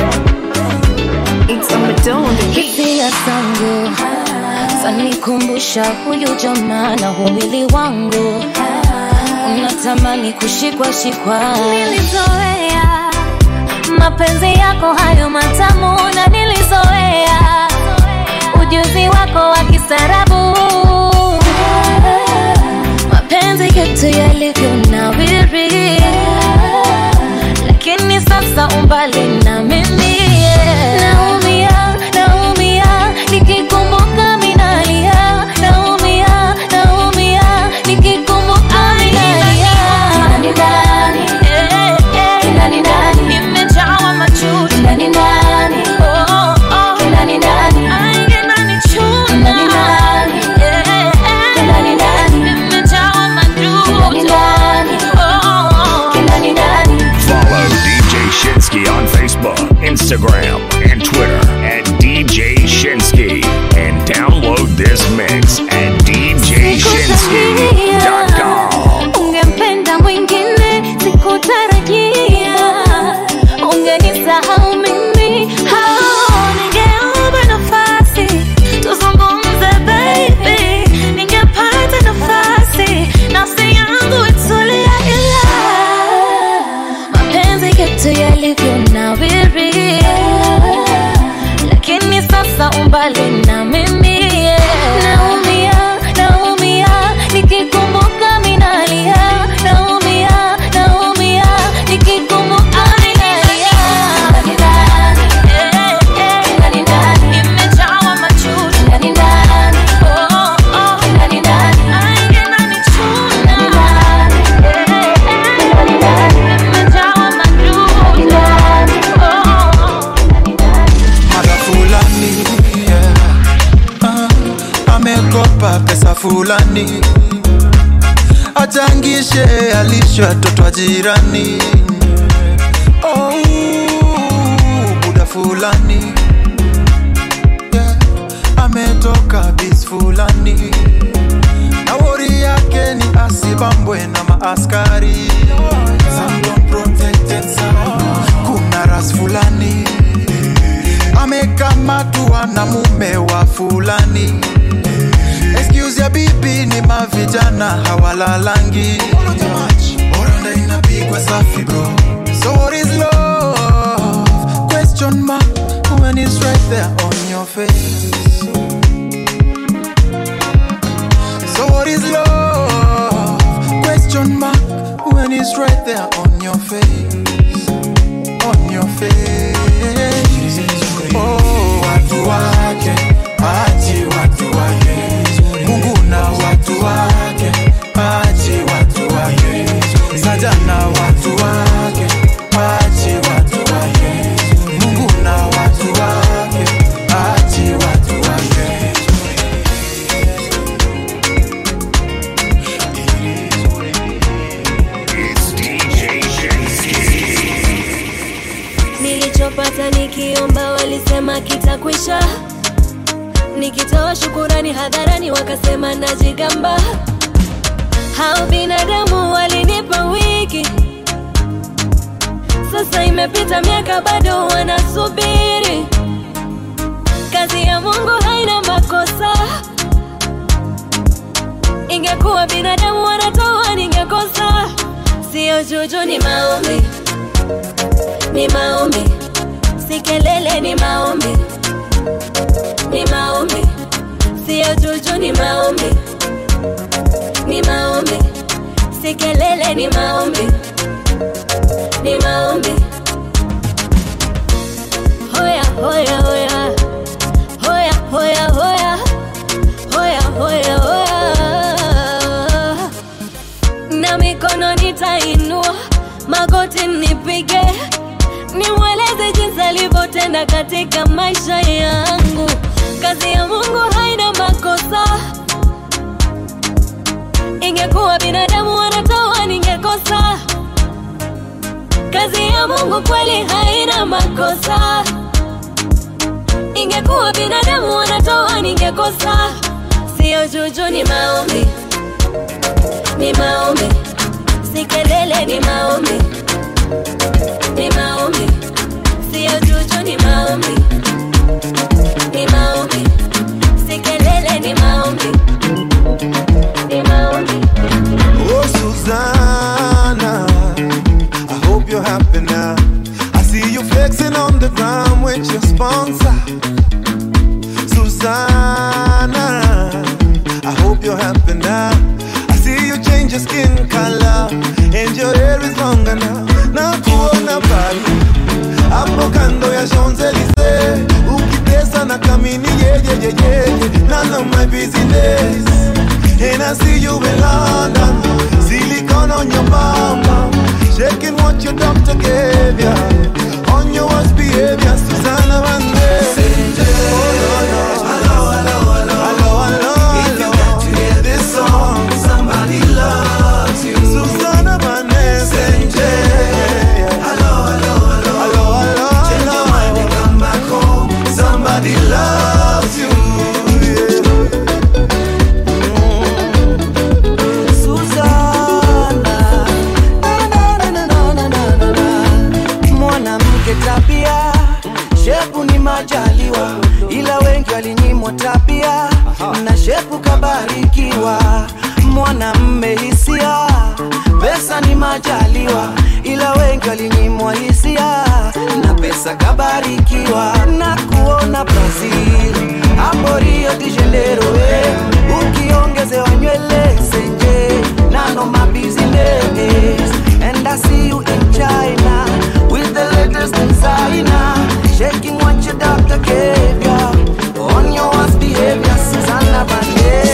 hisia zangu zanikumbusha huyu jamaa na huwili wangu unatamani kushikwa shikwa nilizoea mapenzi yako hayo matamu na nilizoea ujuzi wako wa kisarabu mapenzi yetu yalivyo nawiri lakini sasa umbali na mimi naumia naumia nikikumbuka minalia naumia naumia nikikumbuka minalia Eh, eh, nimejawa machozi Oh, oh. Ainge nanichuna. Eh, eh, nimejawa machozi Oh, oh. Follow DJ Shinsky on Facebook. amekopa pesa fulani achangishe alishwe watoto wa jirani oh, buda fulani yeah. ametoka bis fulani na wori yake ni asibambwe na maaskari Some don't protect and some. kuna ras fulani amekamatwa na mume wa fulani excuse ya bibi ni mavijana hawalalangi oranda inapigwa safi bro so what is love question mark when it's right there on your face so what is love question mark when it's right there on your face on your face oh watu wake achi watu wake mungu na watu wake achi watu wake sajana watu wake achi watu wake mungu na watu wake achi watu wake nilichopata nikiomba walisema kitakwisha nikitoa shukurani hadharani wakasema najigamba hao binadamu walinipa wiki sasa imepita miaka bado wanasubiri kazi ya mungu haina makosa ingekuwa binadamu wanatoa ningekosa sio juju ni maombi ni maombi si kelele ni maombi ni maombi sio juju ni maombi ni maombi si kelele ni maombi ni maombi hoya hoya hoya hoya hoya hoya hoya hoya hoya na mikono nitainua magoti nipige nimweleze jinsi alivyotenda katika maisha yangu kazi ya mungu haina makosa ingekuwa binadamu wanatoa ningekosa kazi ya mungu kweli haina makosa ingekuwa binadamu wanatoa ningekosa sio juju ni maombi ni maombi si kelele ni maombi ni maombi sio juju ni maombi ni maombi si kelele ni maombi ni maombi Oh, Susanna, I hope you're happy now. I see you flexing on the ground with your sponsor. Susanna, I hope you're happy now. I see you change your skin color and your hair is longer now. Na kuona bali hapo kando ya Champs-Elysees ukitesa na kamini yeyeyeyeye none of my business and I see you in London silicone on your bum bum shaking what your doctor gave ya on your worst behavior Susanna Vande oh no no hello hello hello hello hello if you got to hear this song somebody loves you Susanna Vande hello hello hello hello hello change your mind and come back home somebody loves you Susanna, na, na, na, na, na, na, na, na. mwanamke tabia shepu ni majaliwa ila wengi walinyimwa tabia na shepu kabarikiwa mwanamme hisia pesa ni majaliwa ila wengi walinyimwa hisia na pesa kabarikiwa na kuona brazil hapo rio de janeiro eh. ukiongezewa nywele senje nano my business and i see you in china with the latest designer shaking what your doctor gave ya on your worst behavior susanna Vande.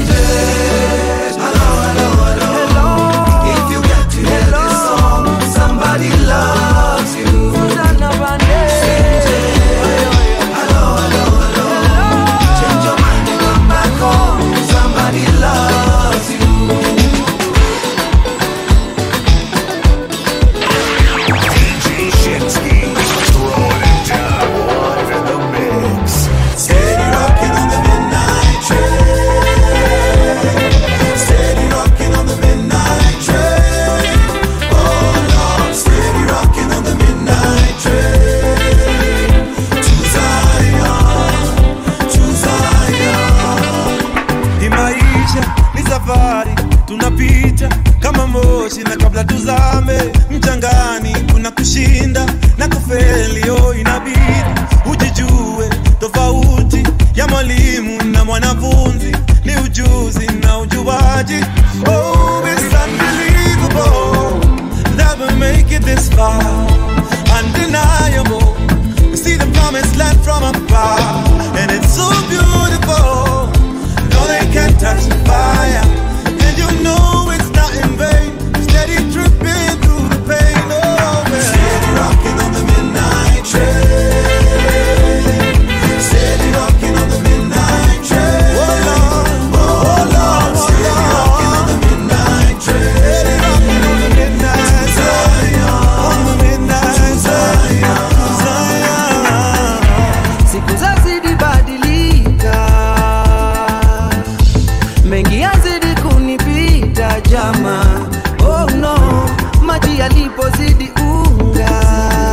If you got to hear this song, somebody loves you. Susanna Vande. Hello, hello, hello. Change your mind and come back home. tunaweza tuzame mchangani kuna kushinda na kufeli oh inabidi ujijue tofauti ya mwalimu na mwanafunzi ni ujuzi na ujuaji oh, it's unbelievable that we make it this far undeniable we see the promised land from afar and it's so beautiful no they can't touch the fire and you know it's not in vain steady dripping through the pain oh man. steady rocking on the midnight train steady rocking on the midnight train oh lord oh lord steady rocking on the midnight train steady rocking on the midnight train on the midnight Zion Zion siku zazidi badilika mengi yazidi kunipita jama oh no maji yalipozidi unga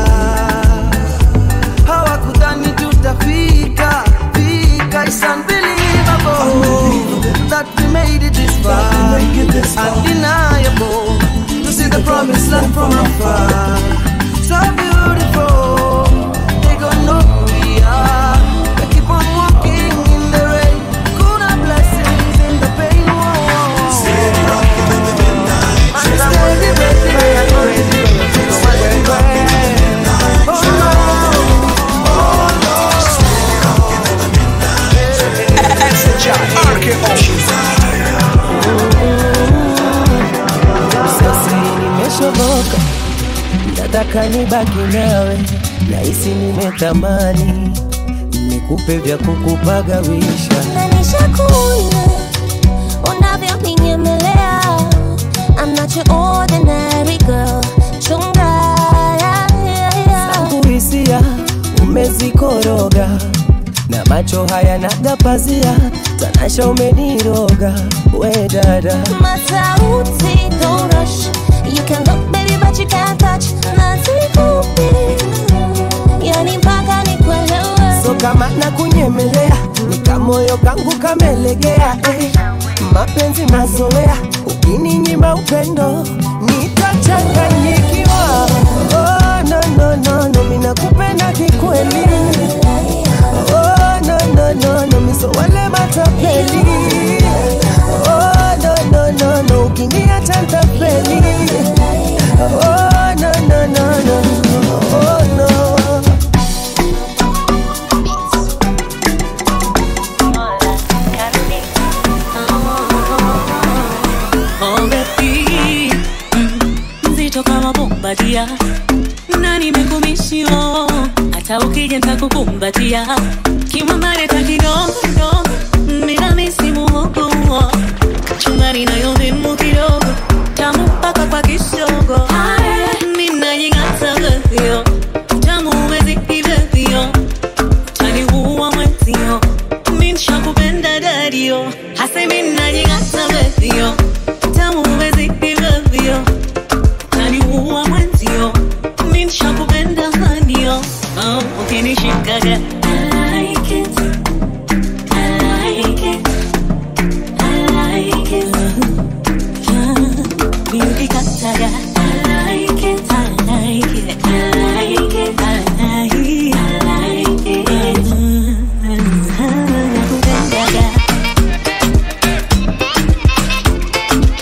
hawakudhani tutafika fika It's unbelievable that we made it this far undeniable to see the promised land from afar so beautiful they gon' know who we are we keep on walking in the rain kuna blessings in the pain whoa. steady rocking in the midnight steady rocking and ready steady rocking in the midnight oh Lord oh Lord steady rocking in the midnight sasa nimeshoboka nataka nibaki nawe nahisi nimetamani nikupe vya kukupagawisha Nishakuna unavyoninyemelea I'm not your ordinary girl chunga yeah, yeah, yeah. zangu hisia umezikoroga na macho haya nagapazia tanasha umeniroga we dada Matauti, don't rush You can look baby but you can't touch Nazikupi Yani mpaka nikuelewe so kama na kunyemelea ni kamoyo kangu kamelegea eh. mapenzi mazoea ukininyima upendo nitachanganyikiwa oh, no, no, no, no, minakupenda kikweli oh, no, no, no, no, miso wale matapeli oh, no, no, no, no, ukiniacha ntapeli oh, no, no, no, no, oh, no. Already, mm, mzito kama bombadia na nimekumishio hata ukija ntakukumbatia kimambareta kidogo mina misimu hukuo chungari nayo vimu kidogo tamu mpaka kwa kisogo minajing'ata vyo tamu uwezi hivyo taniua mwenzio minshakupenda dadio hase minajing'ata vyo tamu uwezi hivyo taniua mwenzio minshakupenda hanio oh, ukinishikaga I like it. I like it. I like it. Niukikataga I like it. I like it. I like it. I like it. I like it. Nakupendaga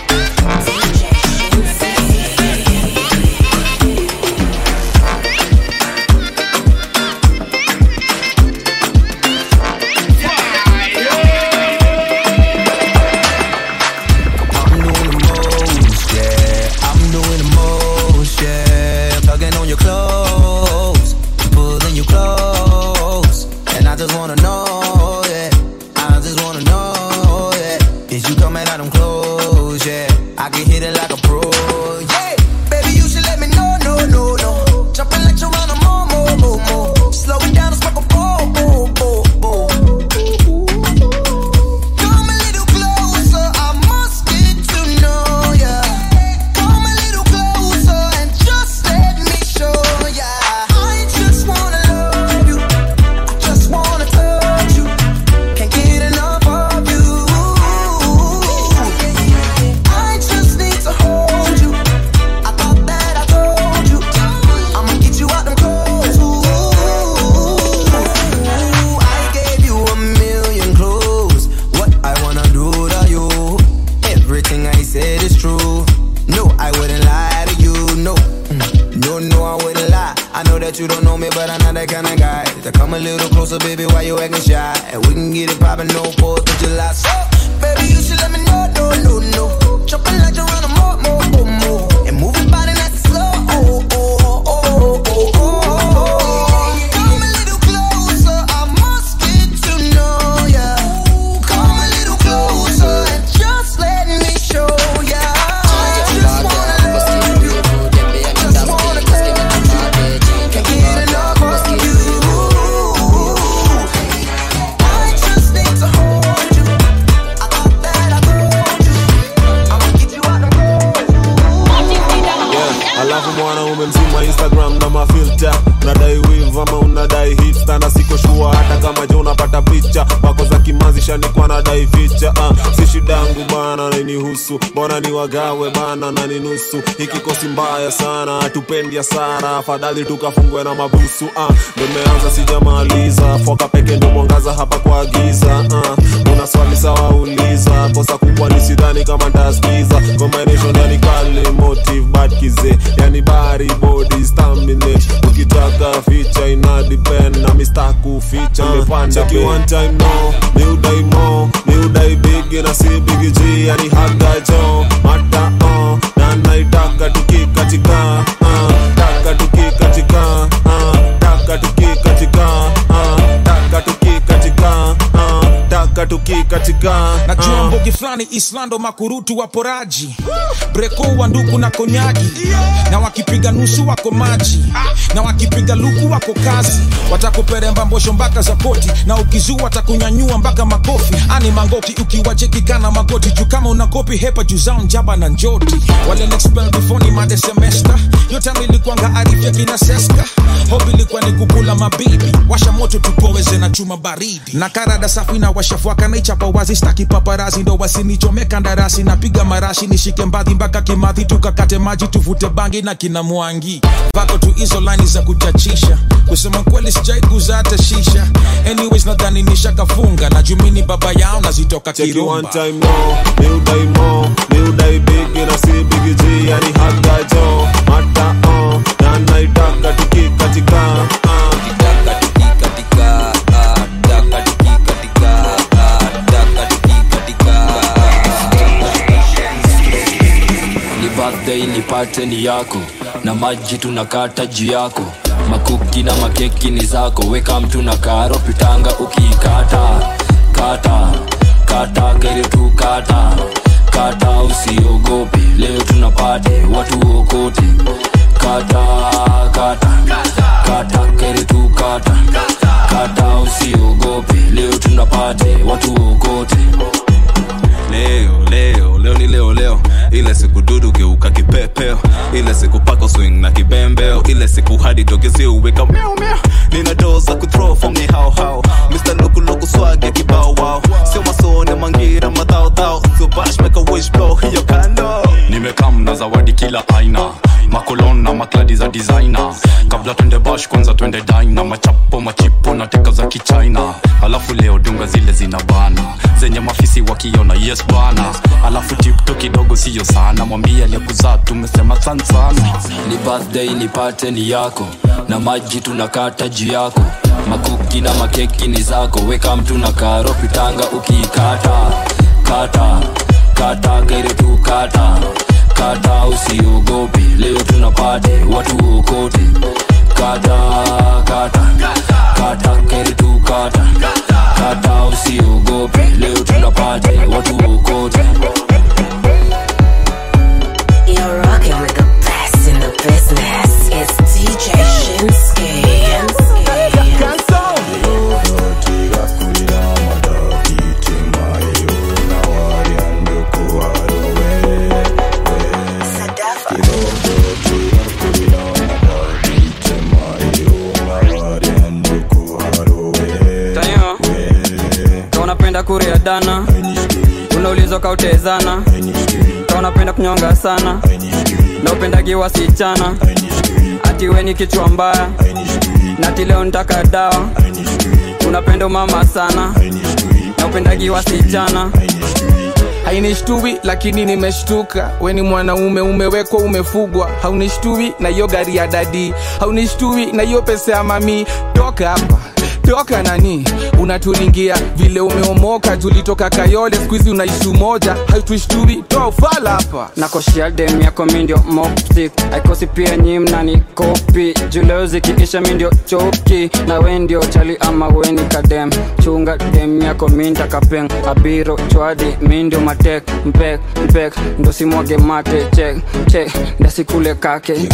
know me, but I'm not that kind of guy. To come a little closer, baby, why you acting shy? And we can get it poppin', no pause, but you lie. So, baby, you should let me know, no, no, no. Jumping like you're on a more, more, more, more. And moving body nice and slow. Oh, oh, oh, oh, oh, oh, oh. Come a little closer, I must get to know ya. Come a little closer and just let me show ya. I just wanna love you. Just wanna tell you. Can't get enough of you. I just need to hold you. I thought that I told you. I'ma get you out yeah. alafu mwanaume mzima instagram na mafilta unadai wiv ama unadai hipsta na siko shua hata kama je unapata picha wako za kimanzi shanikwa nadai ficha uh, si shidangu bana nainihusu mbona ni wagawe bana na ni nusu hikikosi mbaya sana hatupendi hasara afadhali tukafungwe na mabusu uh, nimeanza sijamaliza foka peke ndo mwangaza hapa kwa giza uh, una swali sawa uliza kosa kubwa ni sidhani kama ntaskiza combination yani kali motive bad kize yani bari body staminate ukitaka ficha ina depend na mista kuficha mepanda cheki one time no ni udai mo ni udai big na si big G yani haga jo mata oh na naitaka tukikatika uh, taka tukikatika uh, taka tukikatika uh, taka tukikatika uh, taka tukikatika najua uh. mbogi fulani islando makurutu waporaji breko wa nduku na konyagi na wakipiga nusu wako maji na wakipiga luku wako kazi watakuperemba mbosho mpaka za koti na ukizua watakunyanyua mpaka makofi ani mangoki ukiwacheki kana magoti juu kama una kopi hepa juu zao njaba na njoti wale next spell before ni made semester yote ilikuanga arifya kina seska hobi ilikuwa ni kukula mabibi washa moto tupoweze na chuma baridi na karada safi na washafuaka naichapa wazi staki paparazi ndo wasinichomeka ndarasi napiga marashi nishike mbadhi mpaka kimadhi tukakate maji tuvute bangi na kina mwangi vako tu hizo laini za kuchachisha kusema kweli sijaiguza hata shisha anyways nadhani nishakafunga na jumini baba yao nazitoka Check it one kirumba time no ni udai mo ni udai big na si big G yani haga jo mata oh na naitaka tukikatika uh. ni birthday nipate ni yako na maji tunakata juu yako makuki na makeki ni zako weka mtu na karo pitanga ukiikata kata kata gere tu kata kata usiogope leo tunapate watu okote kata kata kata gere tu kata kata usiogope leo tunapate watu okote leo leo leo ni leo leo ile siku dudu geuka kipepeo ile siku pako swing na kibembeo ile siku hadi togezi uweka miau miau nina doza kuthrow from ni hao hao Mr. Loku Loku swag ya kibao wow sio masone mangira madhao dhao sio bash make a wish blow hiyo kando nimekam na zawadi kila aina makolon na makladi za designer kabla twende bash kwanza twende dina machapo machipo na teka za kichina alafu leo dunga zile zina bana zenye mafisi wakiona yes bana alafu tipto kidogo siyo sana mwambie aliyekuzaa tumesema san sana ni birthday nipate ni yako na maji tunakata juu yako makuki na makeki ni zako weka mtu na karo pitanga ukiikata kata kata gere tu kata kata usiogope leo tunapate watu okote kata kata kata gere tu kata kata usiogope leo tunapate watu okote You're rocking with the best in the business. It's DJ Shinsky. tayo ka unapenda kuria dana unaulizwa kautezana ka unapenda kunyonga sana na upendagi wasichana ati weni kichwa mbaya nati leo ntaka dawa unapenda umama sana na upendagi wasichana hainishtui lakini nimeshtuka weni mwanaume umewekwa umefugwa haunishtui na hiyo gari ya dadi haunishtui na hiyo pesa ya mami toka hapa toka nani unaturingia vile umeomoka tulitoka kayole skuizi unaishi umoja hautushtui toa ufala hapa nakoshia dem yako mindio mopsik aikosi pia nyi mnani kopi juleo zikiisha mindio choki na we ndio chali ama weni kadem chunga dem yako minta kapeng abiro chwadi mindio matek mpek mpek ndo simwage mate chek chek ndasikule kake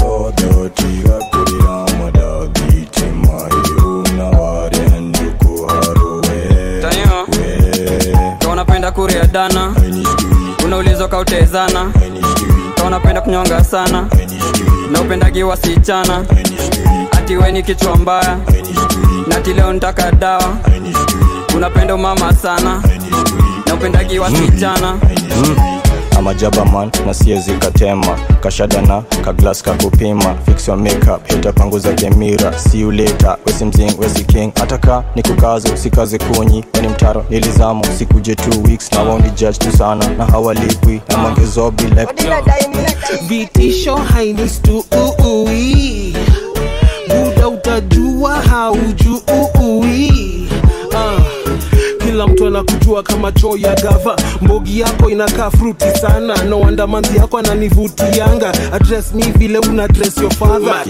Tayo. Ka unapenda kuria dana unaulizwa kautezana Ka unapenda kunyonga sana na upendagi wasichana ati weni kichwa mbaya nati leo ntaka dawa unapenda umama sana na upendagi wasichana amajaba man na siezi katema kashadana kaglas kakupima fix your makeup hita panguza kemira see you later wesi mzing wesi king ataka ni kukazo sikaze kunyi weni mtaro nilizamo sikuje 2 weeks na woni judge tu sana na hawalipwi na mangezobi like vitisho hainistuui buda utajua haujui ah. kila mtu anakujua kama choo ya gava mbogi yako inakaa fruti sana no wonder manzi yako ananivutianga address mi vile una dress your father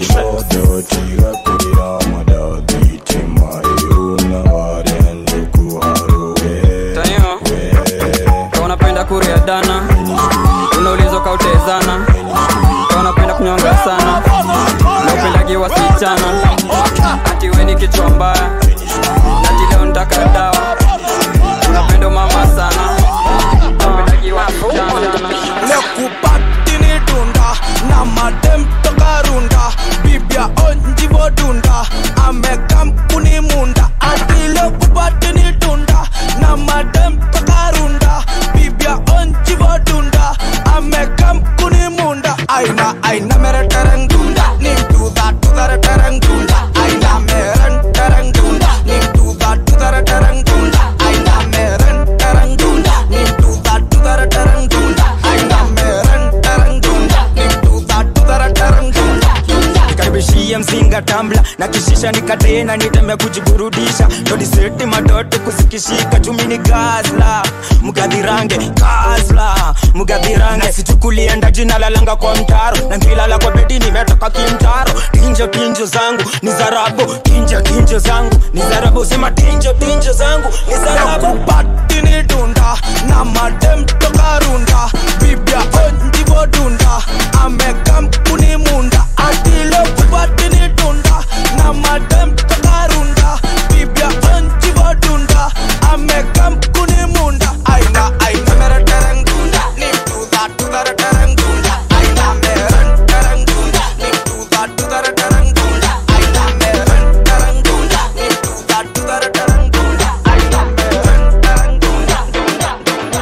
Tayo. Ka unapenda kuria dana unaulizwa kautezana Ka unapenda kunyonga sana na upendagi wasichana ati weni kichwa mbaya nati leo ntaka dawa unapenda umama sana na upendagi wasichana lekupatini dunda na madem toka runda bibia onjivo dunda amekampuni munda ati lekupatini dunda na madem toka runda bibia onjivo dunda amekampuni munda aina aina mere tereng dunda nim tuda tudare tereng dunda aina meren tereng dunda nim tuda tudare tereng dunda aina meren tereng dunda nim tuda tudare tereng dunda aina meren tereng dunda nim tuda tudare tereng dunda nikaribishie mzinga tambla na kishisha nikatena niteme kujiburudisha todiseti matoto kusikishika chumi ni gazla mgadhirange gazla mgadhirange sichukulienda jina lalanga kwa mtaro na ngilala kwa bedi nimetoka kimtaro tinjo tinjo zangu ni zarabu tinjo tinjo zangu ni zarabu sema tinjo tinjo zangu ni zarabu lekupatini dunda na madem toka runda bibia onjivo dunda amekampuni munda ati lekupatini dunda na madem toka runda bibia onjivo dunda amekampuni munda aina aina mere tereng dunda nim tuda tudare tereng dunda aina meren tereng dunda nim tuda tudare tereng dunda aina meren tereng dunda nim tuda tudare tereng dunda aina meren tereng dunda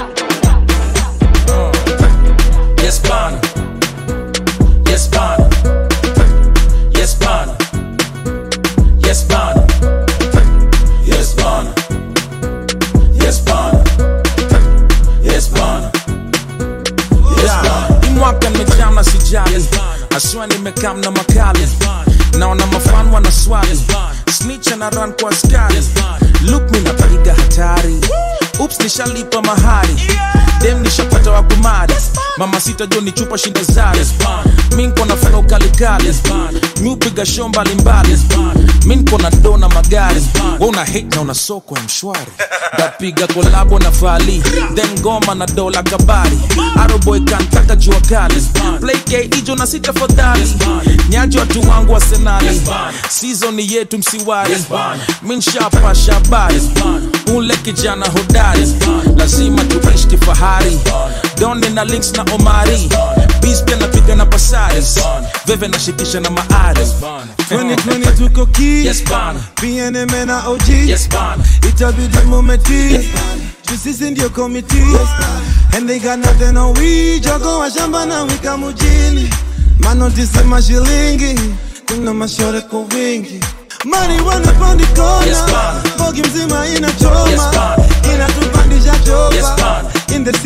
Yes, bana. Yes, bana. Yes, bana. Yes, bana. Yes, bana. Yes, bana. Yes, bana. Yes, bana. Hii mwaka nimejaa na sijali aswa nimekam na makali naona mafan wana swali snitch na run kwa askari look mi napiga hatari ups nishalipa mahari dem nishapata wa kumari mama sita jo ni chupa shinda zari mi nko na flow kalikali mi upiga show mbalimbali mi nko na do na magari we una hate na una soko ya mshwari ndapiga kolabo na fali then ngoma na dola kabari aroboy kantaka jua kali play k ijo na sita fadhali nyaji watu wangu wa senali season yetu msiwari mi nshapa shabari ule kijana hodari lazima tuishi kifahari donde na links na omari bis pia napiga na pasari veve nashikisha na maari 2020 tuko ki Yes, bana. PNM na OG Yes, bana. itabidi mumeti sisi ndio komiti and they got nothing on we jogo wa shamba na wika mujini manotisi mashilingi kuna mashore kwa wingi mani wanapandikona Yes, bana. bogi mzima inachoma Yes, bana. inatupandisha chopa Yes, bana. in the city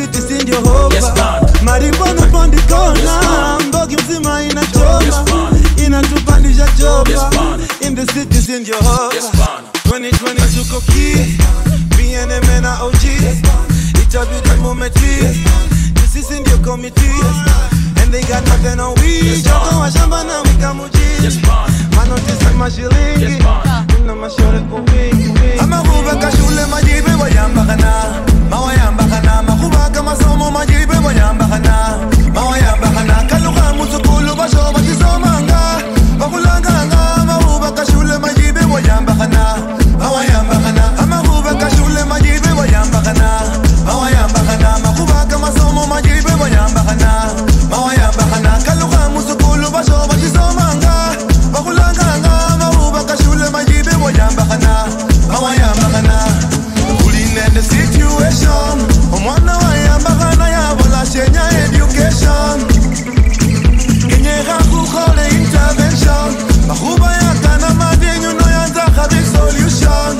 ndio hova marimbona pandikona mbogi mzima inachoma inatupandisha chopa in the city si ndio hova 2020 tuko key BNM na OG itabidi mumetii sisi ndio committee and they got nothing on we joko wa shamba na mikamuji manotisi mashilingi na mashore kwa wingi amahubaka shule majibe wayambakana mawayambakana mahubaka masomo majibe wayambakana mawayambakana kaluka musukulu basho batisomanga bakulanganga mahubaka shule majibe wayambakana mawayambakana amahubaka shule majibe wayambakana mawayambakana mahubaka masomo majibe wayambakana mawayambakana kaluka musukulu basho batisomanga bakulanganga mahubaka shule majibe wayambakana mawayambakana kulinende situation omwana wayambakana yabola shenya education kenyeka kukhole intervention mahuba yakana madinyu noyanzaka big solution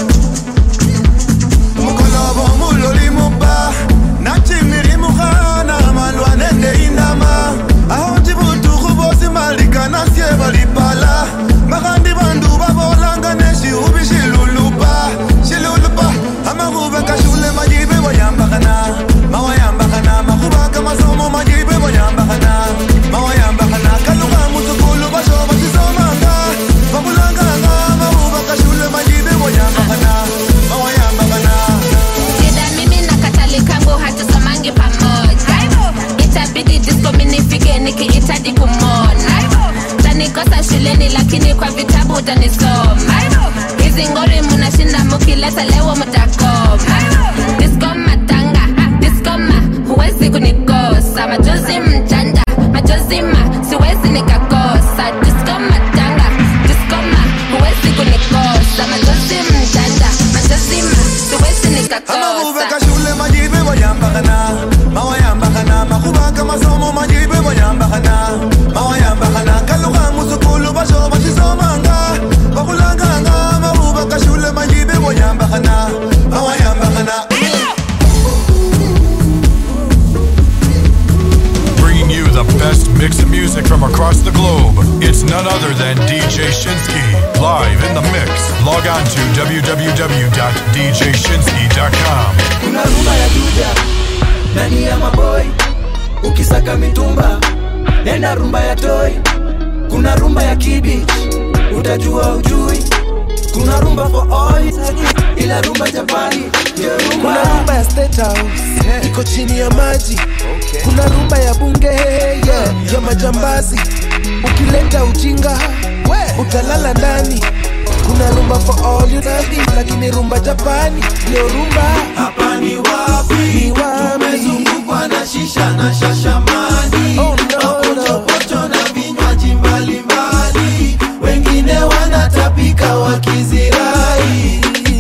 mukolobo muloli muba nachimiri mukhana malwa nende indama aho njibutukhu bosi malikanasye balipala makhandi bandu babolanga neshihubi shilulupa shilulupa amakhuba kashule majibe boyambakana mawayambakana makhuba kamasomo majibe boyambakana mawayambakana kaluka musukulu basho batisomanga babulanganga makhuba kashule majibe boyambakana mawayambakana Ila mimi na katali kangu hatusomangi pamoja itabidi disco minifike nikihitaji kumona tanikosa shuleni lakini kwa vitabu utanisoma hizi ngori munashinda mukileta lewo mutakoma disco matanga disco ma huwezi kunikosa majozi mjanja majozi ma siwezi nikakosa disco matanga disco ma huwezi kunikosa majozi mjanja majozi ma siwezi nikakosa amahubeka shule majibe boyambakana mawayambakana mahubaka masomo majibe boyambakana mawayambakana kaluka musukulu basho bashisomanga bakulanganga mahubaka shule majibe boyambakana mawayambakana Bringing you the best mix of music from across the globe. It's none other than DJ Shinsky, live in the mix. Log on to www.djshinsky.com. kuna rumba ya juja ndani ya maboi ukisaka mitumba nenda rumba ya toi kuna rumba ya kibich utajua ujui kuna rumba for all ila rumba japani ndio rumba kuna rumba ya State House iko chini ya maji kuna rumba ya bunge yeah, ya majambazi ukileta ujinga utalala ndani kuna rumba for all you need lakini rumba japani ndio rumba hapa ni wapi ni wapi tumezungukwa na shisha na shashamani Oh, no, mapochopocho na vinywaji mbalimbali wengine wanatapika wakizirai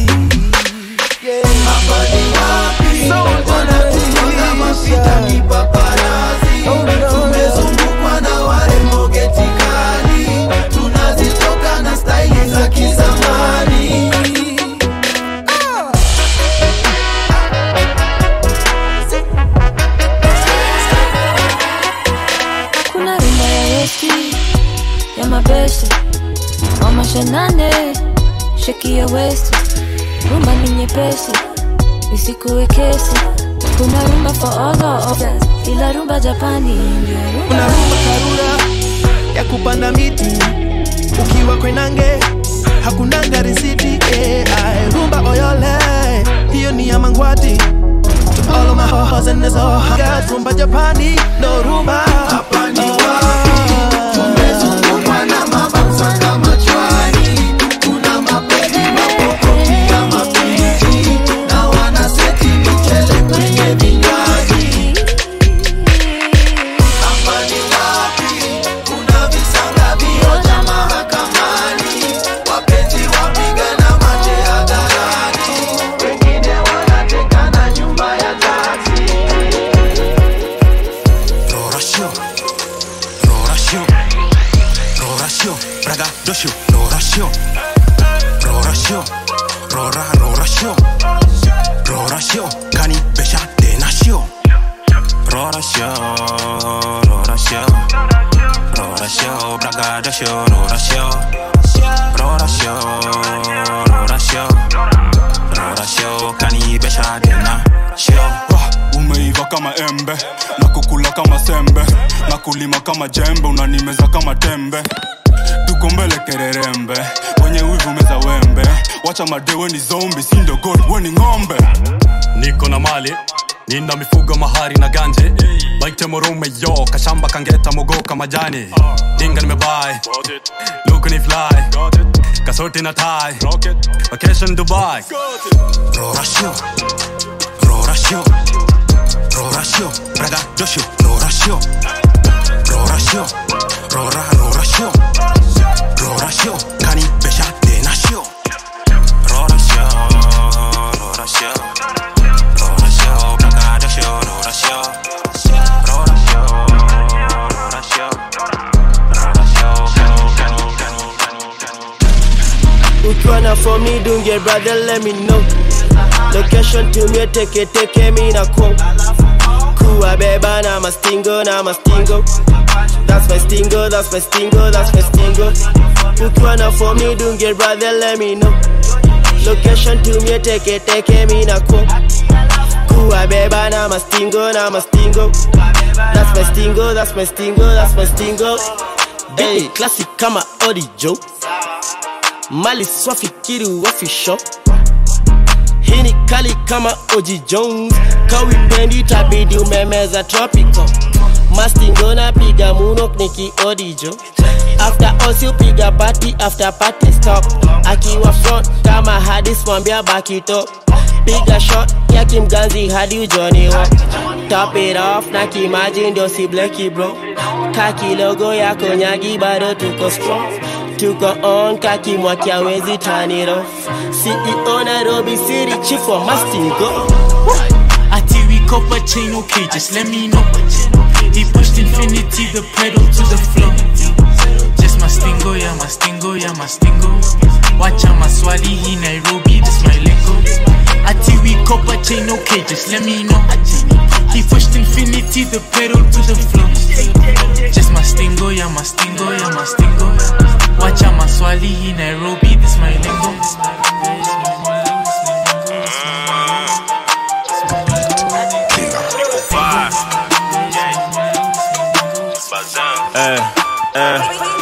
hapa ni wapi wanatunga mapita kipaparazi tumezungukwa na warembo getikali tunazitoka na staili za kizamani kuna rumba ya westi ya mabeste wa mashanane sheki ya westi rumba ni nyepesi isikuwe kesi kuna rumba for all the offers ila rumba japani ndio kuna rumba rumba karura ya kupanda miti ukiwa kwenange hakunanga risiti eh, ae, rumba oyole hiyo ni ya mangwati To all of my hoes and there's all I got rumba japani no rumba hapa ni tumezungukwa na mabausa kama chwari kuna mapedi mapokoti ya mapiji na wanaseti michele kwenye vinywaji hapa ni wapi kuna visanga vioja mahakamani wapenzi wapigana mate hadharani wengine wanatekana nyumba ya taksi Rorasio, Rorasio, Rorasio, Braga Dosio, Rorasio, Rorasio, Rora Rorasio, Rorasio, Cani Besha de Nacio, Rora show, rora show, rora show, braga da show, rora show, rora show, rora show, rora show, kanibesha tena show. umeiva kama embe na kukula kama sembe na kulima kama jembe unanimeza kama tembe tuko mbele kererembe wenye wivu meza wembe wacha madewe ni zombi sindo god weni ng'ombe niko na mali nina mifugo mahari na ganje baite morume yo kashamba kangeta mogoka majani dinga nimebai luku ni fly kasoti na tai vacation dubai Rora show, rora show, rora show, braga da show, rora show, rora show, rora rora show, rora show, kanibesha tena show. Rora show, rora show, rora show, braga da show, rora show, rora show, rora show, rora show, kani kani kani kani. ukiwa na form ni dunge brother let me know location tumie teke teke mi na ko kuwa beba na mastingo na mastingo that's my stingo that's my stingo that's my stingo ukiwa na form ni dunge brother let me know location tumie teke teke mi na ko kuwa beba na mastingo na mastingo that's my stingo that's my stingo that's my stingo hey classic kama audio mali swafikiri wafisho hii ni kali kama oji jones kawipendi tabidi umemeza tropical mastingo na piga munok niki odijo after osi upiga party after party stop akiwa front kama hadis mwambia bakito piga shot ya kimganzi hadi ujoniwa top it off na kimaji ndio si bleki bro kaki logo yako nyagi bado tuko strong tuko on kaki mwaki awezi turn it off ceo nairobi city chief wa mastingo Ati we copper chain, okay, just let me know. He pushed infinity, the pedal to the floor. Just mastingo, yeah, mastingo, yeah, mastingo. Watch out, maswali, he Nairobi, this my lingo. Ati we copper chain, okay, just let me know. He pushed infinity, the pedal to the floor. Just mastingo, yeah, mastingo, yeah, mastingo. Watch out, maswali, he Nairobi, this my lingo. eh, eh.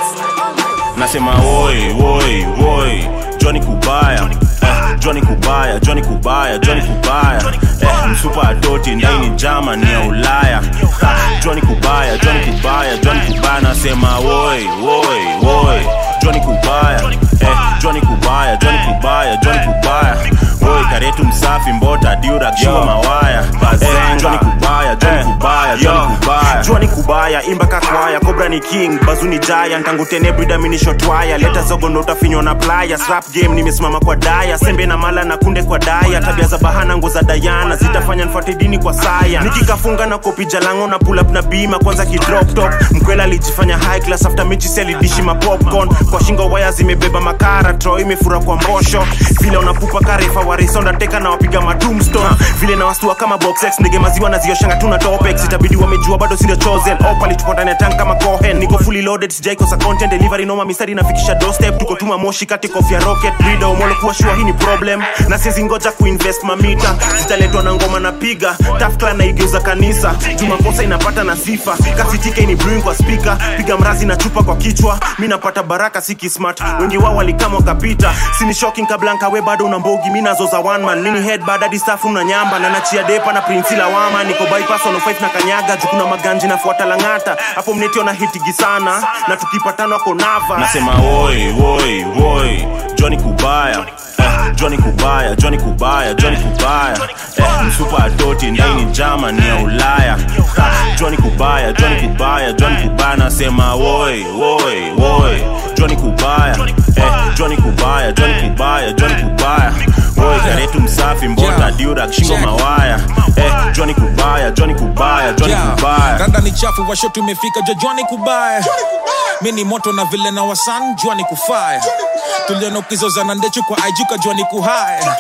nasema woi woi woi joni kubaya eh, joni kubaya joni kubaya joni kubaya eh, msupa adoti ndaini jamani ya ulaya Ha, joni kubaya joni kubaya joni kubaya nasema woi woi woi joni kubaya eh, joni kubaya joni kubaya joni kubaya woi karetu msafi mbota diura kiwa mawaya eh, joni kubaya joni kubaya joni kubaya joni kubaya imba kakwaya kobra ni king bazuni jaya ntangu tene brida minishotwaya leta zogo ndo utafinywa na playa slap game nimesimama kwa daya sembe na mala na kunde kwa daya tabia za bahana ngo za dayana zitafanya nfuate dini kwa saya nikikafunga na kopi jalango na pull up na bima kwanza kidrop top mkwela alijifanya high class after mechi si alidishi ma popcorn kwa shingo waya zimebeba makara tro imefura kwa mbosho vile unapupa karefa warisonda teka na wapiga madumstone vile na wastua kama boxex ndege maziwa na zioshanga tuna topex itabidi wamejua bado sio chosen opali tuko ndani ya tank kama cohen niko fully loaded sijaikosa content delivery noma mistari nafikisha doorstep tuko tuma moshi kati kofia rocket leader umolo kuwa shua hii ni problem na siwezi ngoja kuinvest mamita zitaletwa na ngoma na piga tafkla na igeuza kanisa jumakosa inapata na sifa kasitike ni brewing kwa speaker piga mrazi na chupa kwa kichwa mi napata baraka siki smart wengi wao walikama wakapita sini shocking kablanka we bado una mbogi mi nazo za one man mini head bad hadi staff na nyamba na nachia depa na prince lawama niko bypass on 5 na kanyaga jukuna maganji nafuata langata hapo mnetiona hitigi sana na tukipatana wako nava nasema woi woi woi Johnny Kubaya eh, Johnny Kubaya Johnny Kubaya Johnny Kubaya eh, msupa adoti ndaini jama ni ya Ulaya ha, Johnny Kubaya Johnny Kubaya Johnny Kubaya nasema woi woi woi Johnny Kubaya eh, Johnny Kubaya Johnny Kubaya Johnny Kubaya woi karetu msafi mbota diura shingo mawaya eh, Johnny Kubaya Johnny Kubaya Johnny Yeah. Kubaya randa ni chafu washo tumefika jojwani kubaya mi ni moto na vile na wasan jwani kufaya tuliona ukizozana ndechu kwa ajuka jwani kuhaya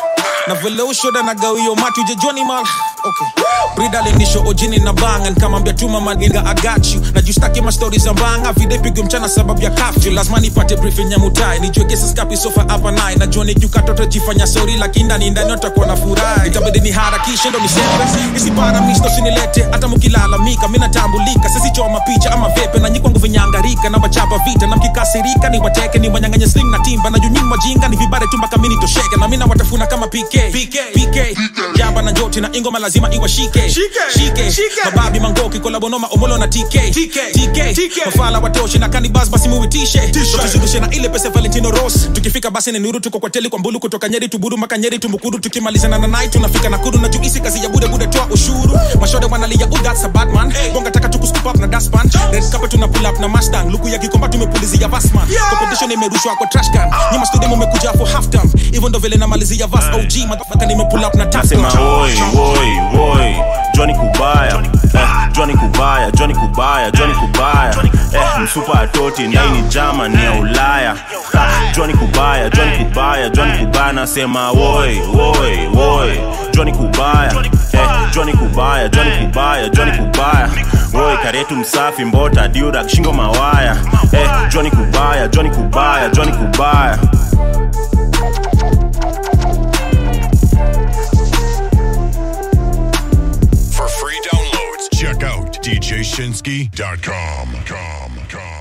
na vile ushoda na gawio matu ujejoni mal okay. brida alinisho ojini na banga nikamwambia tuma maninga agachu na justaki mastori za mbanga vide pigwe mchana sababu ya kafyu lazima nipate briefing ya mutai nijue kesi skapi sofa hapa naye najua nikiukatoto jifanya sori lakini ndani ndani utakuwa na furaha itabidi ni harakishe ndo nisepe isipara misto sinilete hata mkilalamika mi natambulika sisichoma picha ama vepe na nyikwangu vinyangarika na wachapa vita na mkikasirika ni wateke ni wanyanganye sling na timba na junyini wajinga ni vibare tu mpaka mini tosheke na mina watafuna kama pk pk pk jamba na njoti na ingoma lazima iwashike shike mababi mangoki kolabonoma omolo na tk tk mafala watoshi na kanibas basi muitishe tukizungushe na ile pesa valentino ros tukifika basi ni nuru tuko kwa teli kwa mbulu kutoka nyeri tuburu mpaka nyeri tumukuru tukimalizana na nai tunafika nakuru na juisi kazi ya bude bude toa ushuru mashode wanalia oh that's a bad man bonga taka tukuscoop up na daspan red carpet tuna pull up na mustang luku ya kikomba tumepulizia vasman competition imerushwa kwa trash can nyuma studio mmekuja for half time hivyo ndo vile namalizia vas og motherfucker nimepull up na nasema tafta woi woi woi joni kubaya eh, joni kubaya joni kubaya joni kubaya eh, msupa atoti naini jama ni ya ulaya Ha, joni kubaya joni kubaya joni kubaya nasema woi woi woi joni kubaya eh, joni kubaya joni kubaya joni kubaya woi karetu msafi mbota diurak shingo mawaya eh, joni kubaya joni kubaya joni kubaya For free downloads, check out djshinsky.com. Com, com.